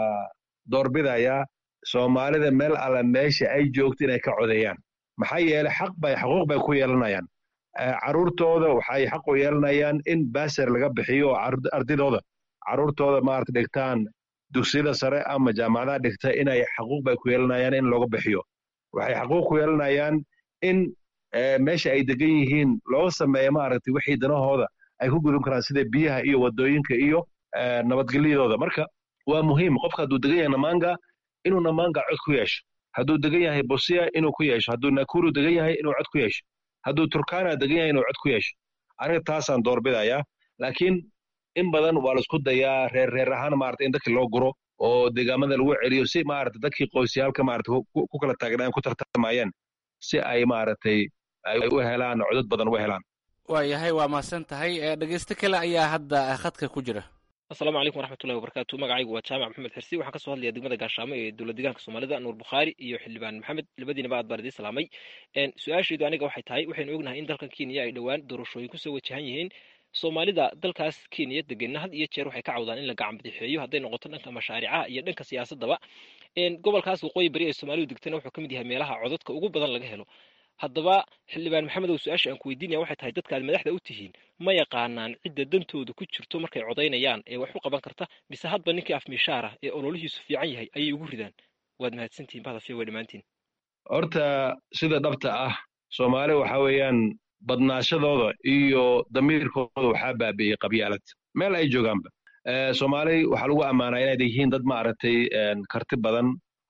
P: doorbidayaa soomaalida meel alla meesha ay joogto inay ka codeeyaan maxaa yeelay xaq bay xuquuq bay ku yeelanayaan carruurtooda waxay xaq u yeelanayaan in baser laga bixiyo oo ardidooda carruurtooda maarata dhigtaan dugsiyada sare ama jaamacadaha dhigta inay xaquuq bay ku yeelanayaan in looga bixiyo waxay xaquuq ku yeelanayaan in meesha ay degan yihiin looga sameeyo maaragtay wixii danahooda ay ku gudun karaan sida biyaha iyo wadooyinka iyo nabadgelyadooda marka waa muhiim qofka hadduu degan yahay namanga inuu namanga cod ku yeesho hadduu degan yahay bosia inuu ku yeesho hadduu nakuru degan yahay inuu cod ku yeesho hadduu turkana degan yahay inuu cod ku yeesho aniga taasaan doorbidayaa laakiin in badan waa laisku dayaa reer reer ahaan maarata in dadkii loo guro oo deegaamada lagu celiyo si maarata dadkii qoysyaalka maarata ku kala taagnaan ku tartamayeen si ay maaragtay ay u helaan codad badan u helaan
O: waayahay waa mahadsan tahay dhegeysto kale ayaa hadda khadka ku jira
R: asalaamu calaykum waraxmatullahi wabarakaatu magacaygu waa jaamac maxamed xirsi waxaan kasoo hadlaya degmada gaashaamo ee dowlad deegaanka soomaalida nuur bukhaari iyo xildhibaan maxamed labadiinaba aad baan idiin salaamay su-aashaydu aniga waxay tahay waxaynu ognahay in dalkan kenya ay dhowaan doorashooyin kusoo wajahan yihiin soomaalida dalkaas kenya degenna had iyo jeer waxay ka cawdaan in la gacan badixeeyo hadday noqoto dhanka mashaaricaha iyo dhanka siyaasadaba gobolkaas waqooyi bari ee soomaalidu degtana wuxuu ka mid yahay meelaha codadka ugu badan laga helo haddaba xildhibaan maxamedow su-aasha aan ku weydiinaya waxay tahay dadka aad madaxda u tihiin ma yaqaanaan cidda dantooda ku jirto markay codaynayaan ee wax u qaban karta mise hadba ninkii afmishaar ah ee ololihiisu fiican yahay ayay ugu ridaan waad mahadsantihin bahdafiya way dhammaantiin
P: horta sida dhabta ah soomaali waxa weeyaan badnaashadooda iyo damiirkooda waxaa baabi'iyey qabyaalad meel ay joogaanba soomaali waxaa lagu ammaanaa inay yihiin dad maaragtay karti badan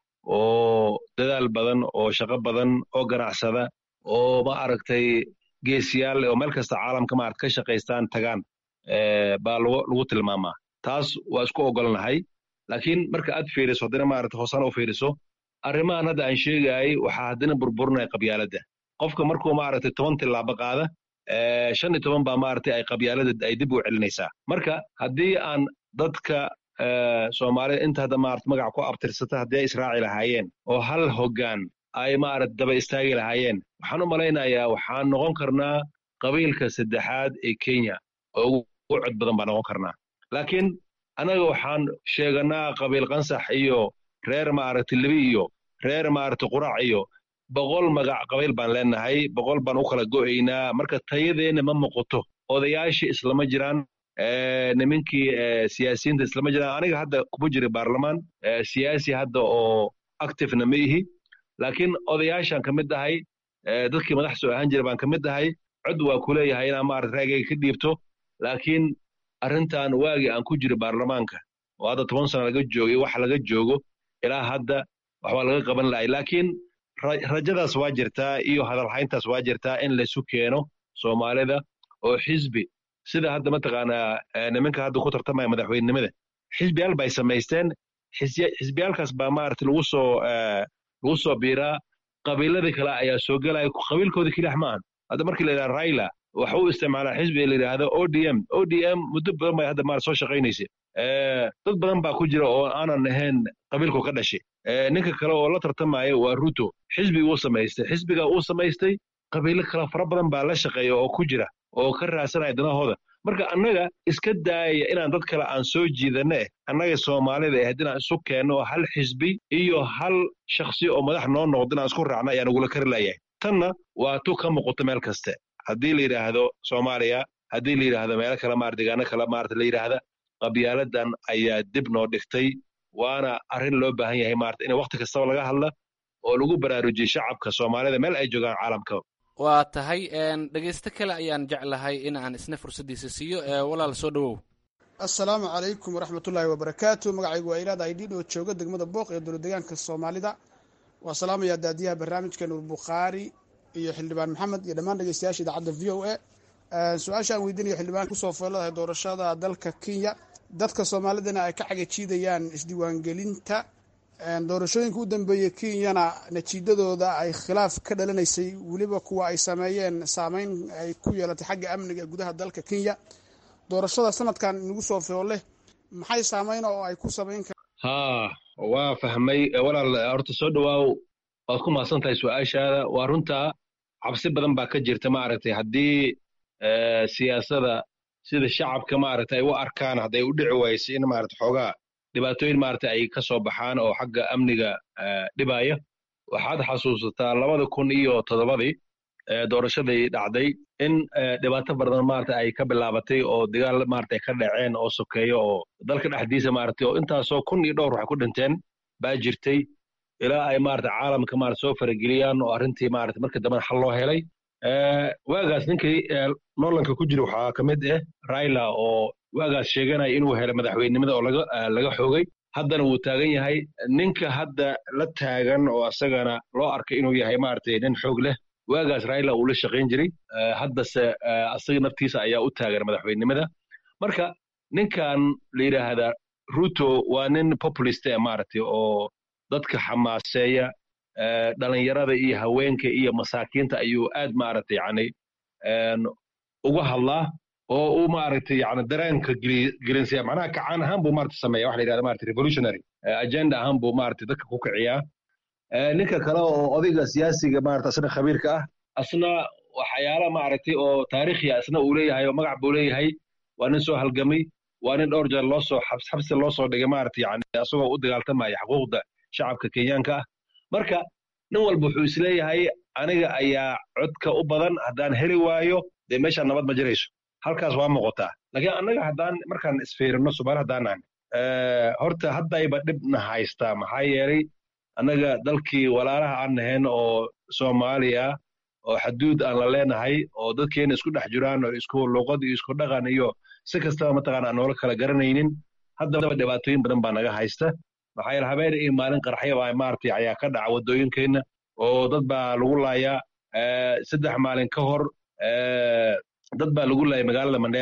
P: oo dadaal badan oo shaqo badan oo ganacsada oo ma aragtay geesiyaal oo meel kasta caalamka maarata ka shaqaystaan tagaan baa lagu tilmaamaa taas waa isku ogolnahay laakiin marka aad fiiriso haddana maarata hoosana u fiiriso arrimahan hadda aan sheegayay waxaa haddana burburinaya qabyaaladda qofka markuu maaragtay toban tillaabo qaada shan iyo toban baa maaragtay ay qabyaalada ay dib u celinaysaa marka haddii aan dadka soomaalida inta hadda maarata magac ku abtirsata haddii ay israaci lahaayeen oo hal hoggaan ay maarata daba istaagi lahaayeen waxaan u malaynayaa waxaan noqon karnaa qabiilka saddexaad ee kenya oo ugu cod badan baan noqon karnaa laakiin annaga waxaan sheeganaa qabiil qansax iyo reer maaragtay libi iyo reer maaragtay qurac iyo boqol magac qabiil baan leenahay boqol baan u kala go'aynaa marka tayadeenna ma muuqato odayaashii islama jiraan nimankii siyaasiyiinta islama jiraan aniga hadda kuma jira baarlamaan siyaasi hadda oo activena ma ihi laakiin odayaashaan ka mid ahay dadkii madax soo ahaan jira baan ka mid ahay cod waa ku leeyahay inaan maarata raagayga ka dhiibto laakiin arrintan waagii aan ku jiro baarlamaanka oo hadda toban sana laga joogay wax laga joogo ilaa hadda waxbaa laga qaban lahay laakiin rajadaas waa jirtaa iyo hadalhayntaas waa jirtaa in laysu keeno soomaalida oo xisbi sida hadda mataqaanaa nimanka hadda ku tartamaya madaxweynenimada xisbiyaal bay samaysteen xisbiyaalkaas baa maarata lagu soo lagu soo biiraa qabiiladii kale ayaa soo gelaya qabiilkooda kelix maahan hadda markii la yidhaha raila waxa uu isticmaalaa xisbiga la yidhaahdo o d m o d m muddo badan bay hadda maarata soo shaqaynaysa dad badan baa ku jira oo aanan ahayn qabiilku ka dhashay ninka kale oo la tartamaya waa ruto xisbiga uu samaystay xisbiga uu samaystay qabiilo kale fara badan baa la shaqeeya oo ku jira oo ka raadsanaya danahooda marka annaga iska daaya inaan dad kale aan soo jiidana eh annaga soomaalida ahayd inaan isu keenno hal xisbi iyo hal shakhsi oo madax noo noqdo inaan isku raacna ayaan ugula kari layahay tanna waa tu ka muuqato meel kaste haddii la yidhaahdo soomaaliya haddii la yidhaahdo meelo kale maar deegaano kale maarata la yidhaahda qabyaaladan ayaa dib noo dhigtay waana arrin loo baahan yahay maarata in wakhti kastaba laga hadla oo lagu baraarujiyo shacabka soomaalida meel ay joogaan caalamka
O: waa tahay dhegaysto kale ayaan jeclahay in aan isna fursaddiisa siiyo walaal soo dhowow
S: assalaamu calaykum waraxmatullaahi wabarakaatu magacaygu waa ilaad aydhiid oo jooga degmada booq ee dowladdeegaanka soomaalida waa salaamayaa daadiyaha barnaamijka nuur bukhaari iyo xildhibaan maxamed iyo dhammaan dhegeystayaasha idaacadda v o a su-aasha aan weydiinayo xildhibaan kusoo fooladahay doorashada dalka kenya dadka soomaalidana ay ka xagajiidayaan isdiiwaangelinta doorashooyinka u dambeeyey kenyana natiijadooda ay khilaaf ka dhalanaysay weliba kuwa ay sameeyeen saameyn ay ku yeelatay xagga amniga ee gudaha dalka kenya doorashada sanadkan inagu soo foole maxay saameyn oo ay ku samayn karaan
P: haa waa fahmay walaal horta soo dhowaaw waad ku mahadsan tahay su-aashaada waa runtaa cabsi badan baa ka jirta maaragtay haddii siyaasada sida shacabka maaragtay ay u arkaan hadday u dhici wayso in maarata xoogaa dhibaatooyin maarata ay ka soo baxaan oo xagga amniga dhibaya waxaad xasuusataa labada kun iyo toddobadii doorashadii dhacday in dhibaato badan maarata ay ka bilaabatay oo dagaal maarata ka dhaceen oo sokeeyo oo dalka dhexdiisa maarata oo intaasoo kun iyo dhowr waxay ku dhinteen baa jirtay ilaa ay maarata caalamka maarata soo farageliyaan oo arrintii maarata markii dambena xal loo helay waagaas ninkii noolanka ku jira waxaa ka mid ah raila oo waagaas sheeganaya inuu helay madaxweynenimada oo laga laga xoogay haddana wuu taagan yahay ninka hadda la taagan oo asagana loo arkay inuu yahay maaragtay nin xoog leh waagaas raila uu la shaqayn jiray haddase asaga naftiisa ayaa u taagan madaxweynenimada marka ninkan la yidhaahdaa ruto waa nin populist eh maaragtay oo dadka xamaaseeya dhalinyarada iyo haweenka iyo masaakiinta ayuu aad maaragtay yani uga hadlaa oo uu maaragtay yani dareenka gelinsaya macnaha kacaan ahaan buu maarata sameeya waxa la yidhahda maarata revolutionary agenda ahaan buu maarata dadka ku kiciyaa ninka kale oo odayga siyaasiga maarata asna khabiirka ah asna waxyaala maaragtay oo taariikhiya asna uu leeyahay oo magac buu leeyahay waa nin soo halgamay waa nin dhowr jeer loo soo xabsi loo soo dhigay maarata yani asagoo u dagaaltamaya xuquuqda shacabka kenyaanka ah marka nin walba wuxuu isleeyahay aniga ayaa codka u badan haddaan heli waayo dee meeshaan nabad ma jirayso halkaas waa muuqataa laakiin annaga haddaan markaan isfiirino subaal haddaan nahan horta haddayba dhibna haystaa maxaa yeelay annaga dalkii walaalaha aan nahayn oo soomaaliya oo xaduud aan la leenahay oo dadkeena isku dhex jiraan oo isku luqad iyo isku dhaqan iyo si kastaba mataqaana aan noola kala garanaynin haddaba dhibaatooyin badan baa naga haysta maxaa yeele habeen iyo maalin qarxya baa maaragtay ayaa ka dhaca waddooyinkeenna oo dad baa lagu laayaa saddex maalin ka hor dad baa lagu laayay magaalada mandheera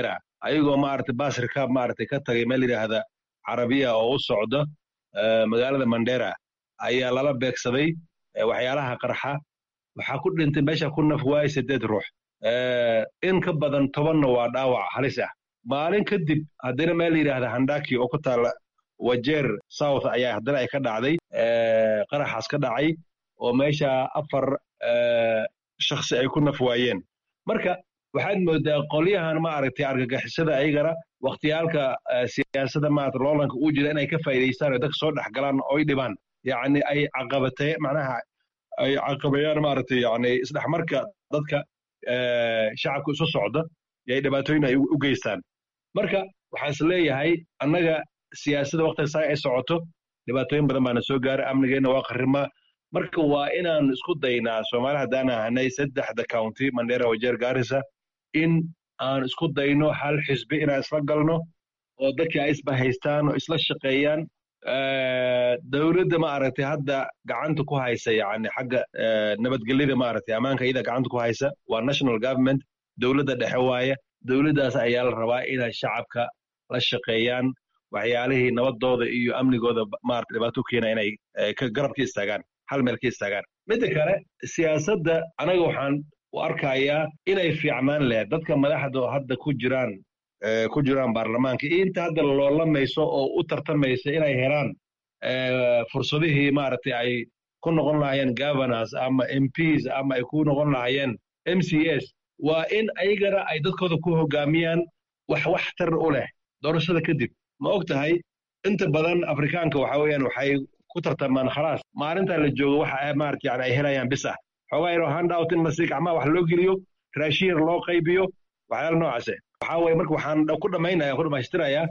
P: ayagoo maaragtay baas rikaab maaragtay ka tagay meel yidhaahda carabiya oo u socda magaalada mandera ayaa lala beegsaday waxyaalaha qarxa waxaa ku dhintay meesha ku naf waayay siddeed ruux in ka badan tobanna waa dhaawac halis ah maalin kadib haddana meel yidhaahda handaki oo ku taala wajeer south ayaa haddana ay ka dhacday qaraxaas ka dhacay oo meesha afar shakhsi ay ku naf waayeen marka waxaad moodaa qolyahan maaragtay argagixisada ayagana wakhtiyaalka siyaasada maarata loolanka uu jira inay ka faa'iidaystaan oo dadka soo dhex galaan oo ay dhibaan yacni ay caqabatee macnaha ay caqabayaan maaragtay yacni isdhexmarka dadka shacabka isu socda iyo ay dhibaatooyin ay u geystaan marka waxaan is leeyahay annaga siyaasadda waktiga saa ay socoto dhibaatooyin badan baana soo gaaray amnigeenna waa qarrima marka waa inaan isku daynaa soomaali haddaan ahanay saddexda county mandera wajeer gaarisa in aan isku dayno hal xisbi inaan isla galno oo dadkii ay isba haystaan oo isla shaqeeyaan dowladda maaragtay hadda gacanta ku haysa yani xagga nabadgelyada maaragtay ammaanka iyada gacanta ku haysa waa national government dowladda dhexe waaye dowladdaas ayaa la rabaa inay shacabka la shaqeeyaan waxyaalihii nabadooda iyo amnigooda maarata dhibaato keena inay garab ka istaagaan hal meel ka istaagaan midda kale siyaasadda anaga waxaan u arkayaa inay fiicnaan lehed dadka madaxda oo hadda ku jiraan ku jiraan baarlamaanka iyo inta hadda loolamayso oo u tartamaysa inay helaan fursadihii maaragtay ay ku noqon lahayeen governors ama mps ama ay ku noqon lahayeen m c s waa in ayagana ay dadkooda ku hogaamiyaan wax waxtar u leh doorashada kadib ma og tahay inta badan afrikaanka waxa weeyaan waxay ku tartamaan khalaas maalintaa la joogo waxa maarata yani ay helayaan bis ah xoogaa yaroo handout in lasi gacmaha wax loo geliyo raashiin loo qaybiyo waxyaala noocaase waxaa weye marka waxaan ku dhammaynaya ku dhammaystirayaa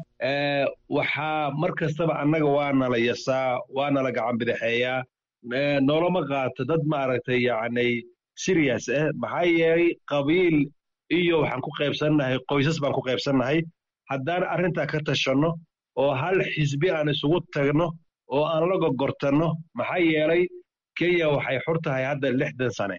P: waxaa mar kastaba annaga waa nala yasaa waa nala gacan bidixeeyaa noolama qaato dad maaragtay yacni serious ah maxaa yeelay qabiil iyo waxaan ku qaybsannahay qoysas baan ku qaybsannahay haddaan arrintaa ka tashanno oo hal xisbi aan isugu tagno oo aan la gogortanno maxaa yeelay kenya waxay xur tahay hadda lixdan sane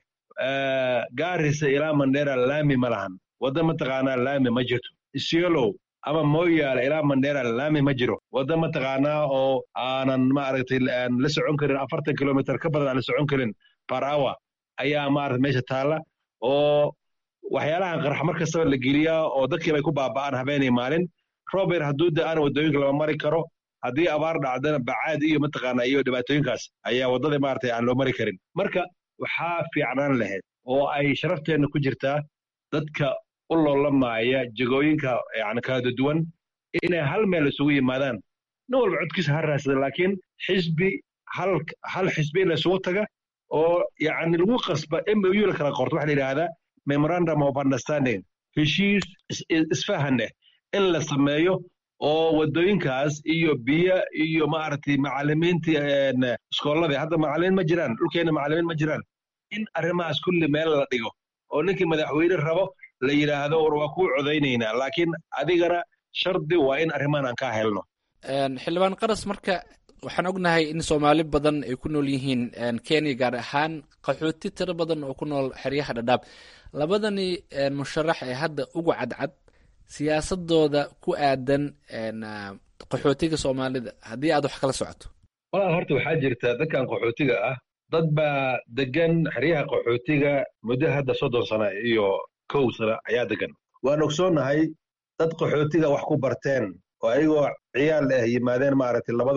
P: gaarisa ilaa mandera laami ma lahan wadda mataqaanaa laami ma jirto isiolow ama moyaale ilaa mandera laami ma jiro wadda mataqaanaa oo aanan maaragtay aan la socon karin afartan kilomitr ka badan aan la socon karin par hour ayaa maarata meesha taalla oo waxyaalahan qarx mar kastaba la geliyaa oo dadkii bay ku baaba'aan habeenay maalin rober hadduu da-ana waddooyinka lama mari karo haddii abaar dhacdana bacaad iyo mataqaanaa iyo dhibaatooyinkaas ayaa waddada maaragtay aan loo mari karin marka waxaa fiicnaan lahayd oo ay sharafteenna ku jirtaa dadka u loolamaaya jegooyinka yani kala duwan inay hal meel isugu yimaadaan nin walba codkiisa ha raadsada laakiin xisbi hal hal xisbi in la isugu taga oo yacni lagu qasba m o u la kala qorto waxa la yidhaahdaa memorandum of understanding heshiis isfahaneh in la sameeyo oo waddooyinkaas iyo biyo iyo maaragtay macallimiintii iskoolladii hadda macallimiin ma jiraan dhulkeenna macallimiin ma jiraan in arrimahaas kulli meel la dhigo oo ninkii madaxweyne rabo la yidhaahdo war waa kuu codaynaynaa laakiin adigana shardi waa in arrimahan aan kaa helno
O: xildhibaan qaras marka waxaan ognahay in soomaali badan ay ku nool yihiin kenya gaar ahaan qaxooti tiro badan oo ku nool xeryaha dhadhaab labadani musharax ee hadda ugu cadcad siyaasadooda ku aadan qaxootiga soomaalida haddii aad wax kala socoto
P: walaal horta waxaa jirta dadkan qaxootiga ah dad baa degan xeryaha qaxootiga muddo hadda soddon sana iyo kow sana ayaa degan waan ogsoonnahay dad qaxootiga wax ku barteen oo ayagoo ciyaal ah yimaadeen maaragtay labada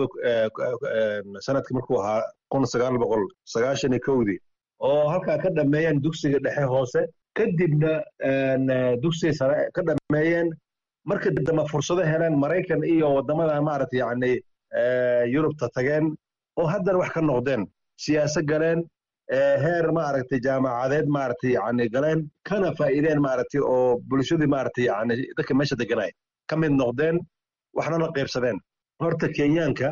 P: sanadkii markuu ahaa kun sagaal boqol sagaashan iyo kowdii oo halkaa ka dhammeeyeen dugsiga dhexe hoose kadibna dugsiga sare ka dhammeeyeen marka dambe fursado heleen maraykan iyo waddamada maaragtay yacni yurubta tageen oo haddana wax ka noqdeen siyaasa galeen heer maaragtay jaamacadeed maaragtay yacni galeen kana faa'iideen maaragtay oo bulshadii maaragtay yacni dadka meesha deganay ka mid noqdeen waxna la qaybsadeen horta kenyaanka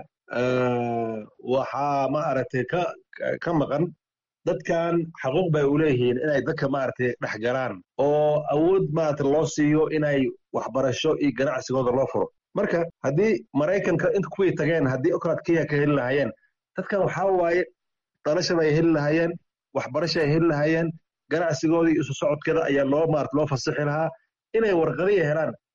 P: waxaa maaragtay ka ka maqan dadkan xaquuq bay u leeyihiin inay dadka maaragtay dhex galaan oo awood maaragtay loo siiyo inay waxbarasho iyo ganacsigooda loo furo marka haddii maraykanka inta kuwii tageen haddii okolaad kenya ka heli lahaayeen dadkan waxaa waaye dhalasha bay heli lahaayeen waxbarasho ay heli lahaayeen ganacsigoodii isu socodkeeda ayaa loo maarata loo fasixi lahaa inay warqadiya helaan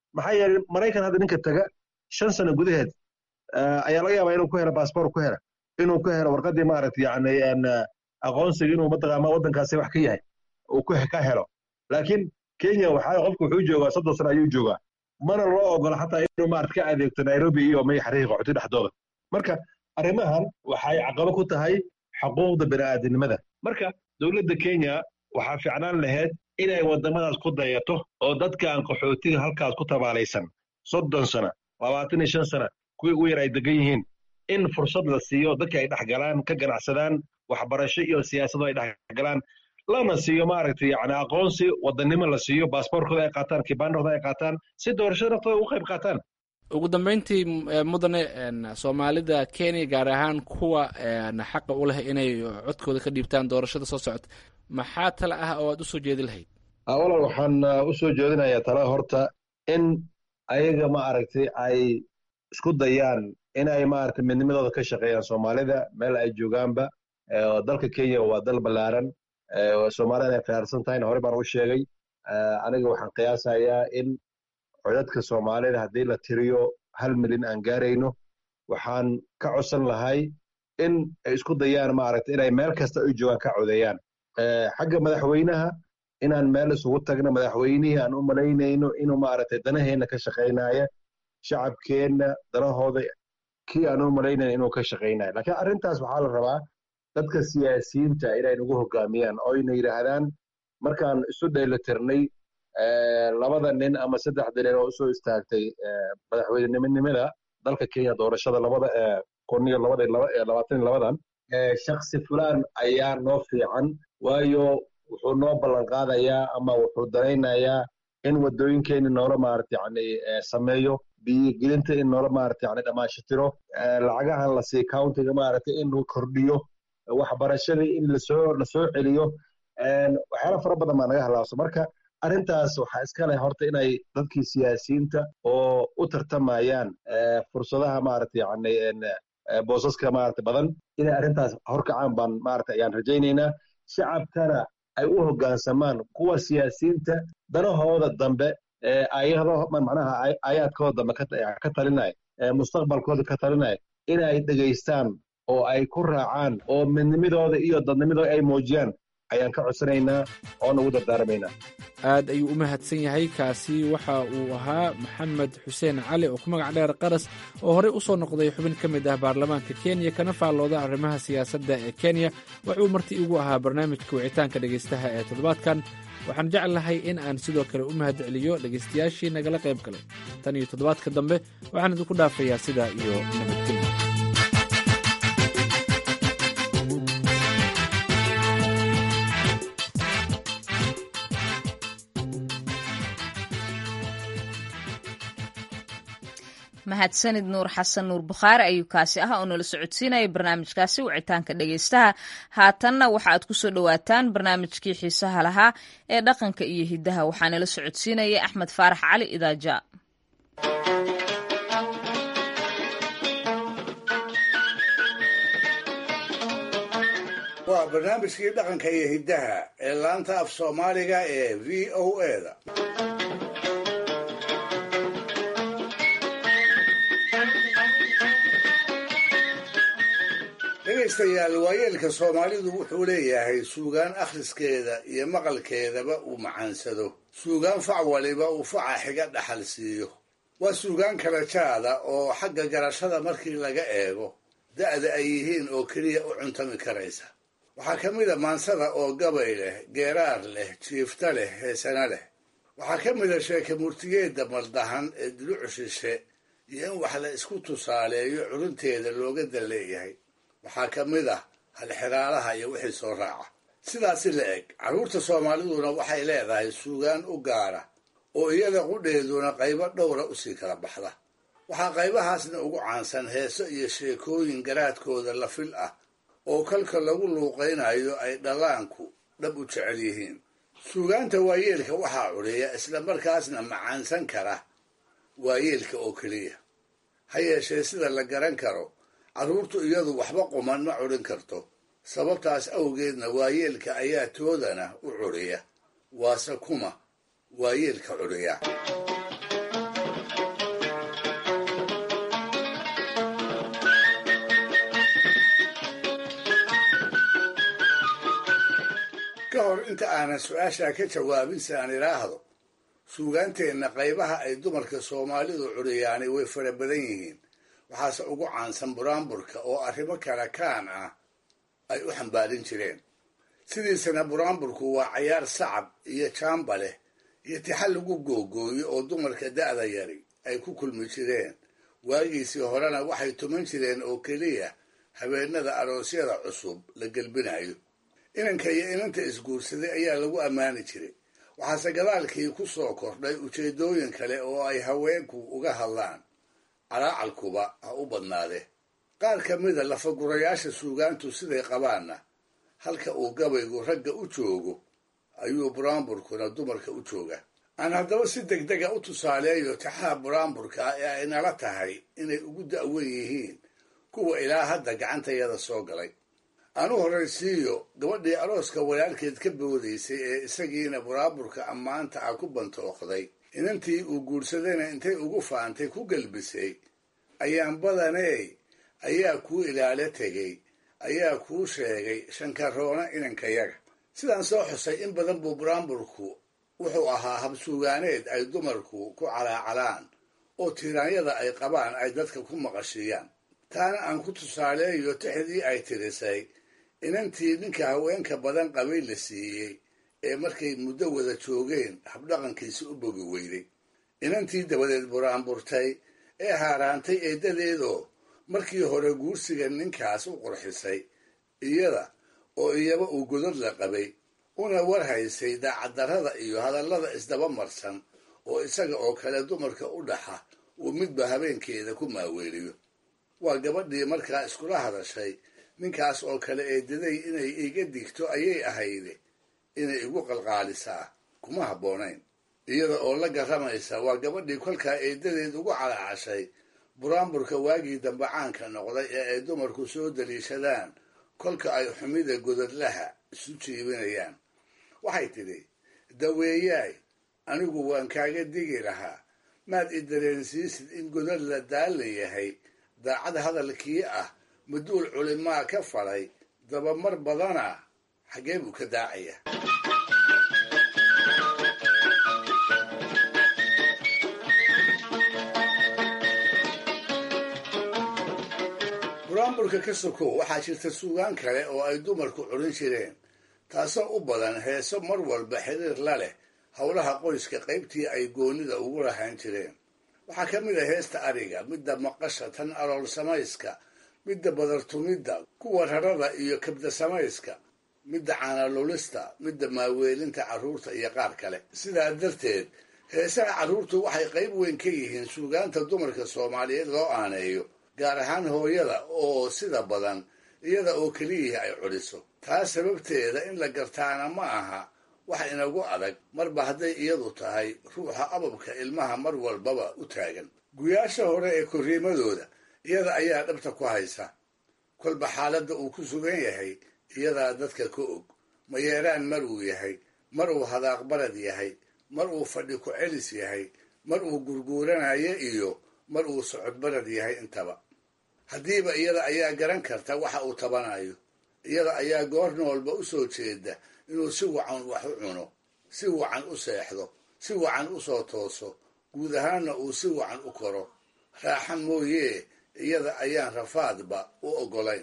P: maxaa yeelay maraykan hadda ninka taga shan sano gudaheed ayaa laga yaabaa inuu ku helo baasboor ku helo inuu ku helo warqaddii maaragtay yani aqoonsiga inuu mataqaama waddankaasi wax ka yahay uu ka helo laakiin kenya waxaa qofku wuxuu joogaa soddon sano ayuu joogaa mana loo ogola xataa inuu maarata ka adeegto nairobi iyo may xariiqa qaxooti dhexdooda marka arrimahan waxay caqabo ku tahay xuquuqda bini'aadinimada marka dowladda kenya waxaa fiicnaan lahayd inay waddamadaas ku dayato oo dadkaan qaxootiga halkaas ku tabaalaysan soddon sana labaatan iyo shan sana kuwii ugu yar ay degan yihiin in fursad la siiyo dadka ay dhex galaan ka ganacsadaan waxbarasho iyo siyaasado ay dhex galaan lana siiyo maaragtay yani aqoonsi wadannimo la siiyo baasboorkooda ay qaataan kibaandhooda ay qaataan si doorashada naftooda ugu qayb qaataan
O: ugu dambeyntii mudane soomaalida kenya gaar ahaan kuwa xaqa u leh inay codkooda ka dhiibtaan doorashada soo socota maxaa tale ah oo aad usoo jeedi lahayd
P: walaal waxaan usoo jeedinayaa tala horta in ayaga maaragtay ay isku dayaan inay maaragtay midnimadooda ka shaqeeyaan soomaalida meel ay joogaanba dalka kenya waa dal ballaaran soomaalida inay khiyaarsan tahayna hore baan u sheegay aniga waxaan qiyaasayaa in codadka soomaalida haddii la tiriyo hal milyan aan gaarayno waxaan ka codsan lahay in ay isku dayaan maaragtay inay meel kasta ay joogaan ka codeeyaan xagga madaxweynaha inaan meel isugu tagno madaxweynihii aan u malaynayno inuu maaragtay danaheenna ka shaqaynaya shacabkeenna danahooda kii aan u malaynayno inuu ka shaqaynayo laakiin arrintaas waxaa la rabaa dadka siyaasiyiinta inay nagu hogaamiyaan oo ayna yidhaahdaan markaan isu dheelitirnay labada nin ama saddexda nin oo usoo istaagtay madaxweynenimanimada dalka kenya doorashada labada kun iyo labada labaatan iyo labadan shaksi fulaan ayaa noo fiican waayo wuxuu noo ballan qaadayaa ama wuxuu daraynayaa in waddooyinkeeni noola maarata yani sameeyo biyogelinta in noola maarata yani dhammaashitiro lacagahan la sii countiga maarata in uu kordhiyo waxbarashadii in lasoo lasoo celiyo waxyaala fara badan baa naga halaabso marka arrintaas waxaa iska leh horta inay dadkii siyaasiyiinta oo u tartamayaan fursadaha maarata yani boosaska maarata badan inay arrintaas horkacaan baan maarata ayaan rajaynaynaa shacabkana ay u hoggaansamaan kuwa siyaasiyiinta danahooda dambe ayado macnaha aayaadkooda dambe ka talinaya mustaqbalkooda ka talinaya inay dhegaystaan oo ay ku raacaan oo midnimadooda iyo dadnimadooda ay muujiyaan ayaan ka codsanaynaa oo nagu dardaaramaynaa
O: aad ayuu u mahadsan yahay kaasi waxa uu ahaa maxamed xuseen cali oo ku magac dheer qaras oo horey u soo noqday xubin ka mid ah baarlamaanka kenya kana faallooda arrimaha siyaasadda ee kenya wuxuu marti igu ahaa barnaamijka wicitaanka dhegaystaha ee toddobaadkan waxaan jeclahay in aan sidoo kale u mahad celiyo dhegaystayaashii nagala qayb galay tan iyo toddobaadka dambe waxaan idinku dhaafayaa sidaa iyo nabadgelyo
A: mahadsanid nuur xasan nuur bukhaari ayuu kaasi ah oo nala socodsiinaya barnaamijkaasi wicitaanka dhegaystaha haatanna waxa aad kusoo dhowaataan barnaamijkii xiisaha lahaa ee dhaqanka iyo hiddaha waxaa nala socodsiinaya axmed faarax cali idaaja
C: waa barnaamijkii dhaqanka iyo hiddaha ee laanta af soomaaliga ee v o eda dhegaystayaal waayeelka soomaalidu wuxuu leeyahay suugaan akhriskeeda iyo maqalkeedaba uu macaansado suugaan fac waliba uu faca xiga dhaxal siiyo waa suugaan kala jaada oo xagga garashada markii laga eego da'da ay yihiin oo keliya u cuntami karaysa waxaa ka mid a maansada oo gabay leh geeraar leh jiifta leh heesana leh waxaa ka mid a sheeke murtigeedda maldahan ee dulucu shishe iyo in wax la isku tusaaleeyo curunteeda looga dan leeyahay waxaa ka mid ah halxiraalaha iyo wixii soo raaca sidaasi la eg carruurta soomaaliduna waxay leedahay suugaan u gaara oo iyada qudheeduna qaybo dhowra usii kala baxda waxaa qaybahaasna ugu caansan heeso iyo sheekooyin garaadkooda la fil ah oo kalka lagu luuqaynayo ay dhallaanku dhab u jecel yihiin suugaanta waayeelka waxaa cudhiya isla markaasna macaansan kara waayeelka oo keliya ha yeeshee sida la garan karo carruurtu iyadu waxba quman ma cudhin karto sababtaas awgeedna waayeelka ayaa toodana u cudhiya waase kuma waayeelka cudhiya ka hor inta aanan su-aashaa ka jawaabin si aan idhaahdo suugaanteenna qaybaha ay dumarka soomaalidu curiyaani way fara badan yihiin waxaase ugu caansan buraanburka oo arrimo kala kaan ah ay u xambaarin jireen sidiisana buraanburku waa cayaar sacab iyo jaamba leh iyo tixa lagu googooyo oo dumarka da'da yari ay ku kulmi jireen waagiisii horena waxay tuman jireen oo keliya habeenada aroosyada cusub la gelbinayo inanka iyo inanta isguursaday ayaa lagu ammaani jiray waxaase gadaalkii ku soo kordhay ujeeddooyin kale oo ay haweenku uga hadlaan calaacalkuba ha u badnaadee qaar ka mida lafagurayaasha suugaantu siday qabaanna halka uu gabaygu ragga u joogo ayuu buraanburkuna dumarka u jooga aan haddaba si degdega u tusaaleeyo taxaha buraanburka ee ay nala tahay inay ugu da'wen yihiin kuwa ilaa hadda gacantayada soo galay aan u horraysiiyo gabadhii arooska walaalkeed ka boodaysay ee isagiina buraanburka ammaanta ah ku bantooqday inantii uu guursadayna intay ugu faantay ku gelbisay ayaan badaney ayaa kuu ilaalo tegey ayaa kuu sheegay shankaroona inankayaga sidaan soo xusay in badan buu buraanburku wuxuu ahaa habsuugaaneed ay dumarku ku calaacalaan oo tiraanyada ay qabaan ay dadka ku maqashiiyaan taana aan ku tusaaleeyo tixdii ay tirisay inantii ninka haweenka badan qabay la siiyey ee markay muddo wada joogeen habdhaqankiisi u bogi weyday inantii dabadeed buraanburtay ee haaraantay eeddadeedoo markii hore guursiga ninkaas u qurxisay iyada oo iyaba uu godod la qabay una war haysay daacaddarrada iyo hadallada isdaba marsan oo isaga oo kale dumarka u dhaxa uu midba habeenkeeda ku maaweeliyo waa gabadhii markaa iskula hadashay ninkaas oo kale eedaday inay iga digto ayay ahayde inay igu qalqaalisaa kuma habboonayn iyada oo la garramaysa waa gabadhii kolkaa eedadeed ugu calaacashay buraanburka waagii dambe caanka noqday ee ay dumarku soo daliishadaan kolka ay xumida godadlaha isu jiibinayaan waxay tidhi daweeyaay anigu waan kaaga digi lahaa maad i dareensiisid in godad la daalla yahay daacad hadalkii ah maduul culimaa ka falay dabamar badana xaggee buu ka daacaya buraanburka ka sokow waxaa jirta suugaan kale oo ay dumarku curin jireen taasoo u badan heeso mar walba xiriir la leh howlaha qoyska qaybtii ay goonnida ugu lahaan jireen waxaa ka mid a heesta ariga midda maqasha tan alool samayska midda badartumidda kuwa rarada iyo kabda samayska midda caanalulista midda maaweelinta carruurta iyo qaar kale sidaa darteed heesaha carruurtu waxay qayb weyn ka yihiin suugaanta dumarka soomaaliyeed loo aaneeyo gaar ahaan hooyada oo sida badan iyada oo keliyihii ay culiso taas sababteeda in la gartaana ma aha wax inagu adag marba hadday iyadu tahay ruuxa ababka ilmaha mar walbaba u taagan guyaasha hore ee korriimadooda iyada ayaa dhabta ku haysa kolba xaaladda uu ku sugan yahay iyadaa dadka ka og mayeeraan mar uu yahay mar uu hadaaq barad yahay mar uu fadhi ku celis yahay mar uu gurguuranayo iyo mar uu socod barad yahay intaba haddiiba iyada ayaa garan karta waxa uu tabanayo iyada ayaa goor noolba u soo jeeda inuu si wacan wax u cuno si wacan u seexdo si wacan u soo tooso guud ahaanna uu si wacan u koro raaxan mooyee iyada ayaan rafaadba u oggolayn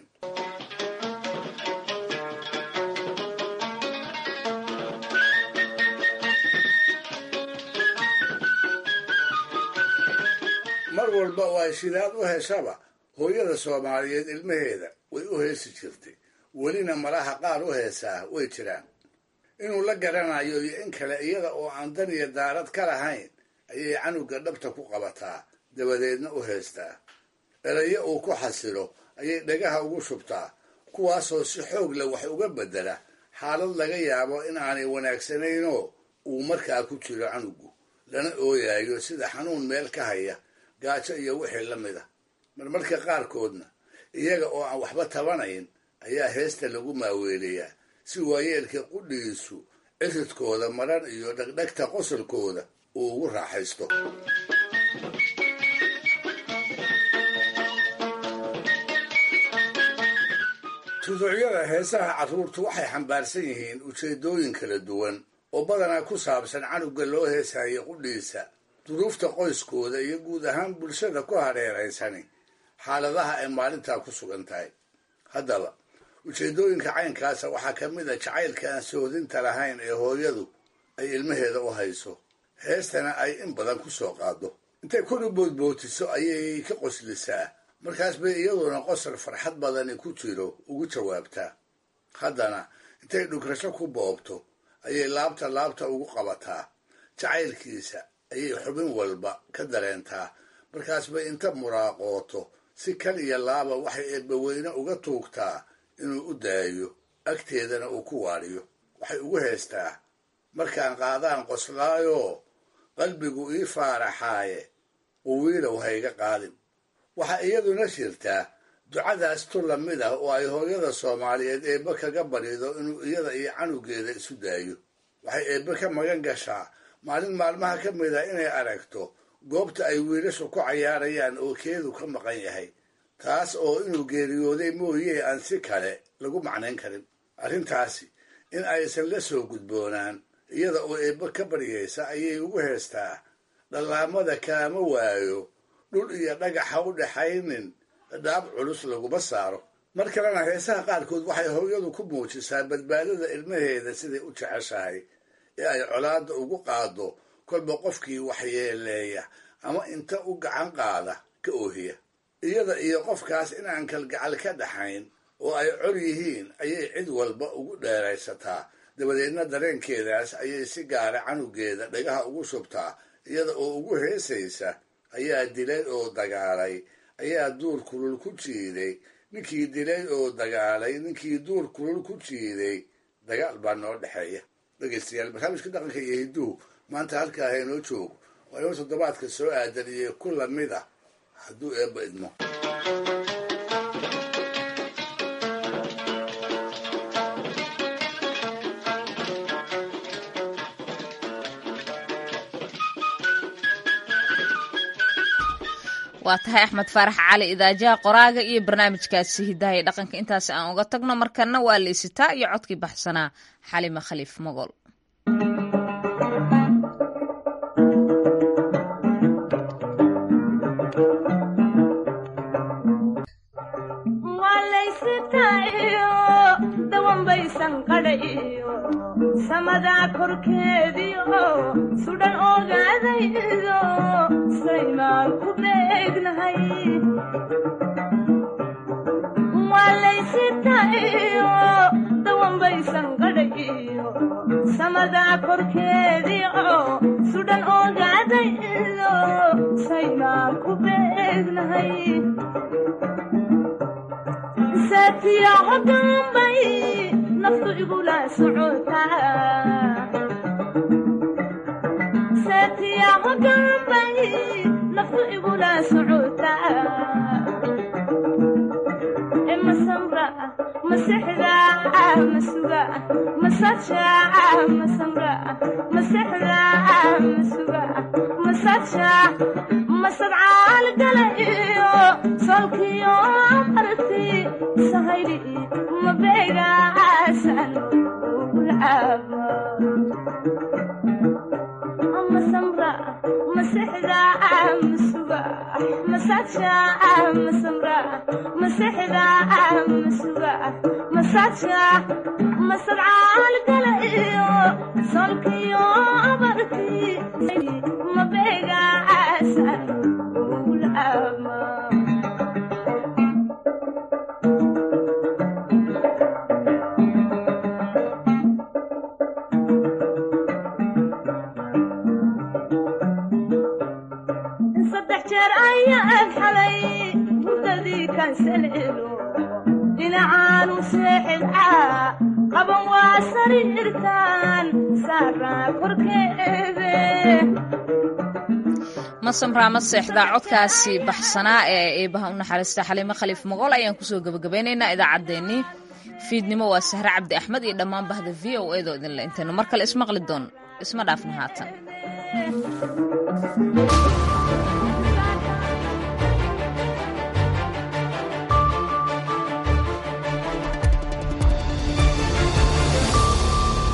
C: mar walba oo ay shidaad u heshaba hooyada soomaaliyeed ilmaheeda way u heesi jirtay welina malaha qaar u heesaa way jiraan inuu la garanayo iyo in kale iyada oo aan dan iyo daarad ka lahayn ayay canuga dhabta ku qabataa dabadeedna u heestaa erayo uu ku xasilo ayay dhagaha ugu shubtaa kuwaasoo si xoog leh wax uga beddela xaalad laga yaabo in aanay wanaagsanaynoo uu markaa ku jiro canugu lana ooyayo sida xanuun meel ka haya gaajo iyo wixii la mid a marmarka qaarkoodna iyaga oo aan waxba tabanayn ayaa heesta lagu maaweelayaa si waayeelka qudhigiisu ciridkooda maran iyo dhegdhegta qosolkooda uu ugu raaxaysto tuducyada heesaha carruurtu waxay xambaarsan yihiin ujeeddooyin kala duwan oo badanaa ku saabsan canugga loo heesayo qudhiisa duruufta qoyskooda iyo guud ahaan bulshada ku hareeraysani xaaladaha ay maalintaa ku sugan tahay haddaba ujeeddooyinka caynkaasa waxaa ka mid a jacaylka aan soodinta lahayn ee hooyadu ay ilmaheeda u hayso heestana ay in badan ku soo qaado intay kunu boodbootiso ayay ka qoslisaa markaas bay iyaduna qosol farxad badani ku jiro ugu jawaabtaa haddana intay dhugrasho ku boobto ayay laabta laabta ugu qabataa jacaylkiisa ayay xubin walba ka dareentaa markaas bay inta muraaqooto si kal iyo laaba waxay eebbaweyne uga tuugtaa inuu u daayo agteedana uu ku waadhiyo waxay ugu heestaa markaan qaadaan qoslaayoo qalbigu ii faaraxaaye uwiilow hayga qaadin waxaa iyaduna jirtaa ducadaas tu lamid ah oo ay hooyada soomaaliyeed eebbe kaga barido inuu iyada iyo canugeeda isu daayo waxay eebbe ka magan gashaa maalin maalmaha ka mid a inay aragto goobta ay wiilashu ku cayaarayaan oo keedu ka maqan yahay taas oo inuu geeriyooday mooyee aan si kale lagu macnayn karin arrintaasi in aysan la soo gudboonaan iyada oo eebbe ka baryaysa ayay ugu heestaa dhallaamada kaama waayo dhul iyo dhagaxa u dhaxaynin dhaab culus laguma saaro mar kalena heesaha qaarkood waxay hooyadu ku muujisaa badbaadada ilmaheeda siday u jeceshahay ee ay colaadda ugu qaado kolba qofkii waxyeeleeya ama inta u gacan qaada ka oohiya iyada iyo qofkaas inaan kalgacal ka dhaxayn oo ay col yihiin ayay cid walba ugu dheeraysataa dabadeedna dareenkeedaas ayay si gaara canugeeda dhagaha ugu shubtaa iyada oo ugu heesaysa ayaa dilay oo dagaalay ayaa duur kulul ku jiiday ninkii dilay oo dagaalay ninkii duur kulul ku jiiday dagaal baa noo dhexeeya dhegaystayaal barnaamijka dhaqanka iyo hidduhu maanta halkaa haynoo joogo waa inoo toddobaadka soo aadan iyo ku lamid ah hadduu eebba idmo
A: waa tahay axmed faarax cali idaajaha qoraaga iyo barnaamijkaasi hidaha iyo dhaqanka intaasi aan uga tagno markana waa leysitaa iyo codkii baxsanaa xalima khaliif mogol
T: samadaa korkeediio sudhan ogaadaydo saymaan ku beegnahay waalaysitayo dawanbaysan qadhayo samadaa korkeediio sudhan ogaadaydo saymaan ku beegnahay saatiya hogaanbay naftu igula socotasaatiya hogaanbay naftu igula socotaa masamra masexda masuga masaja masamra masexda masuga masaja masadcaal gala iyo solkiyo marti sahayli mabeegaasan ugulcaaba masamra masexda masuga masaja masamra masexda masuga masaja masadcaal gala iyo solkiyo marti mabeegaasan ugulcaaba dhinacaanu seexidcaa qaban waa sariirtaan saaraa korkeede
A: masamraa ma seexdaa codkaasi baxsanaa ee eebaha u naxariista xaliimo khaliif mogool ayaan kusoo gebagabeynaynaa idaacaddeenii fiidnimo waa sahre cabdi axmed iyo dhammaan bahda v o edo idinle intaynu mar kale ismaqli doon isma dhaafna haatan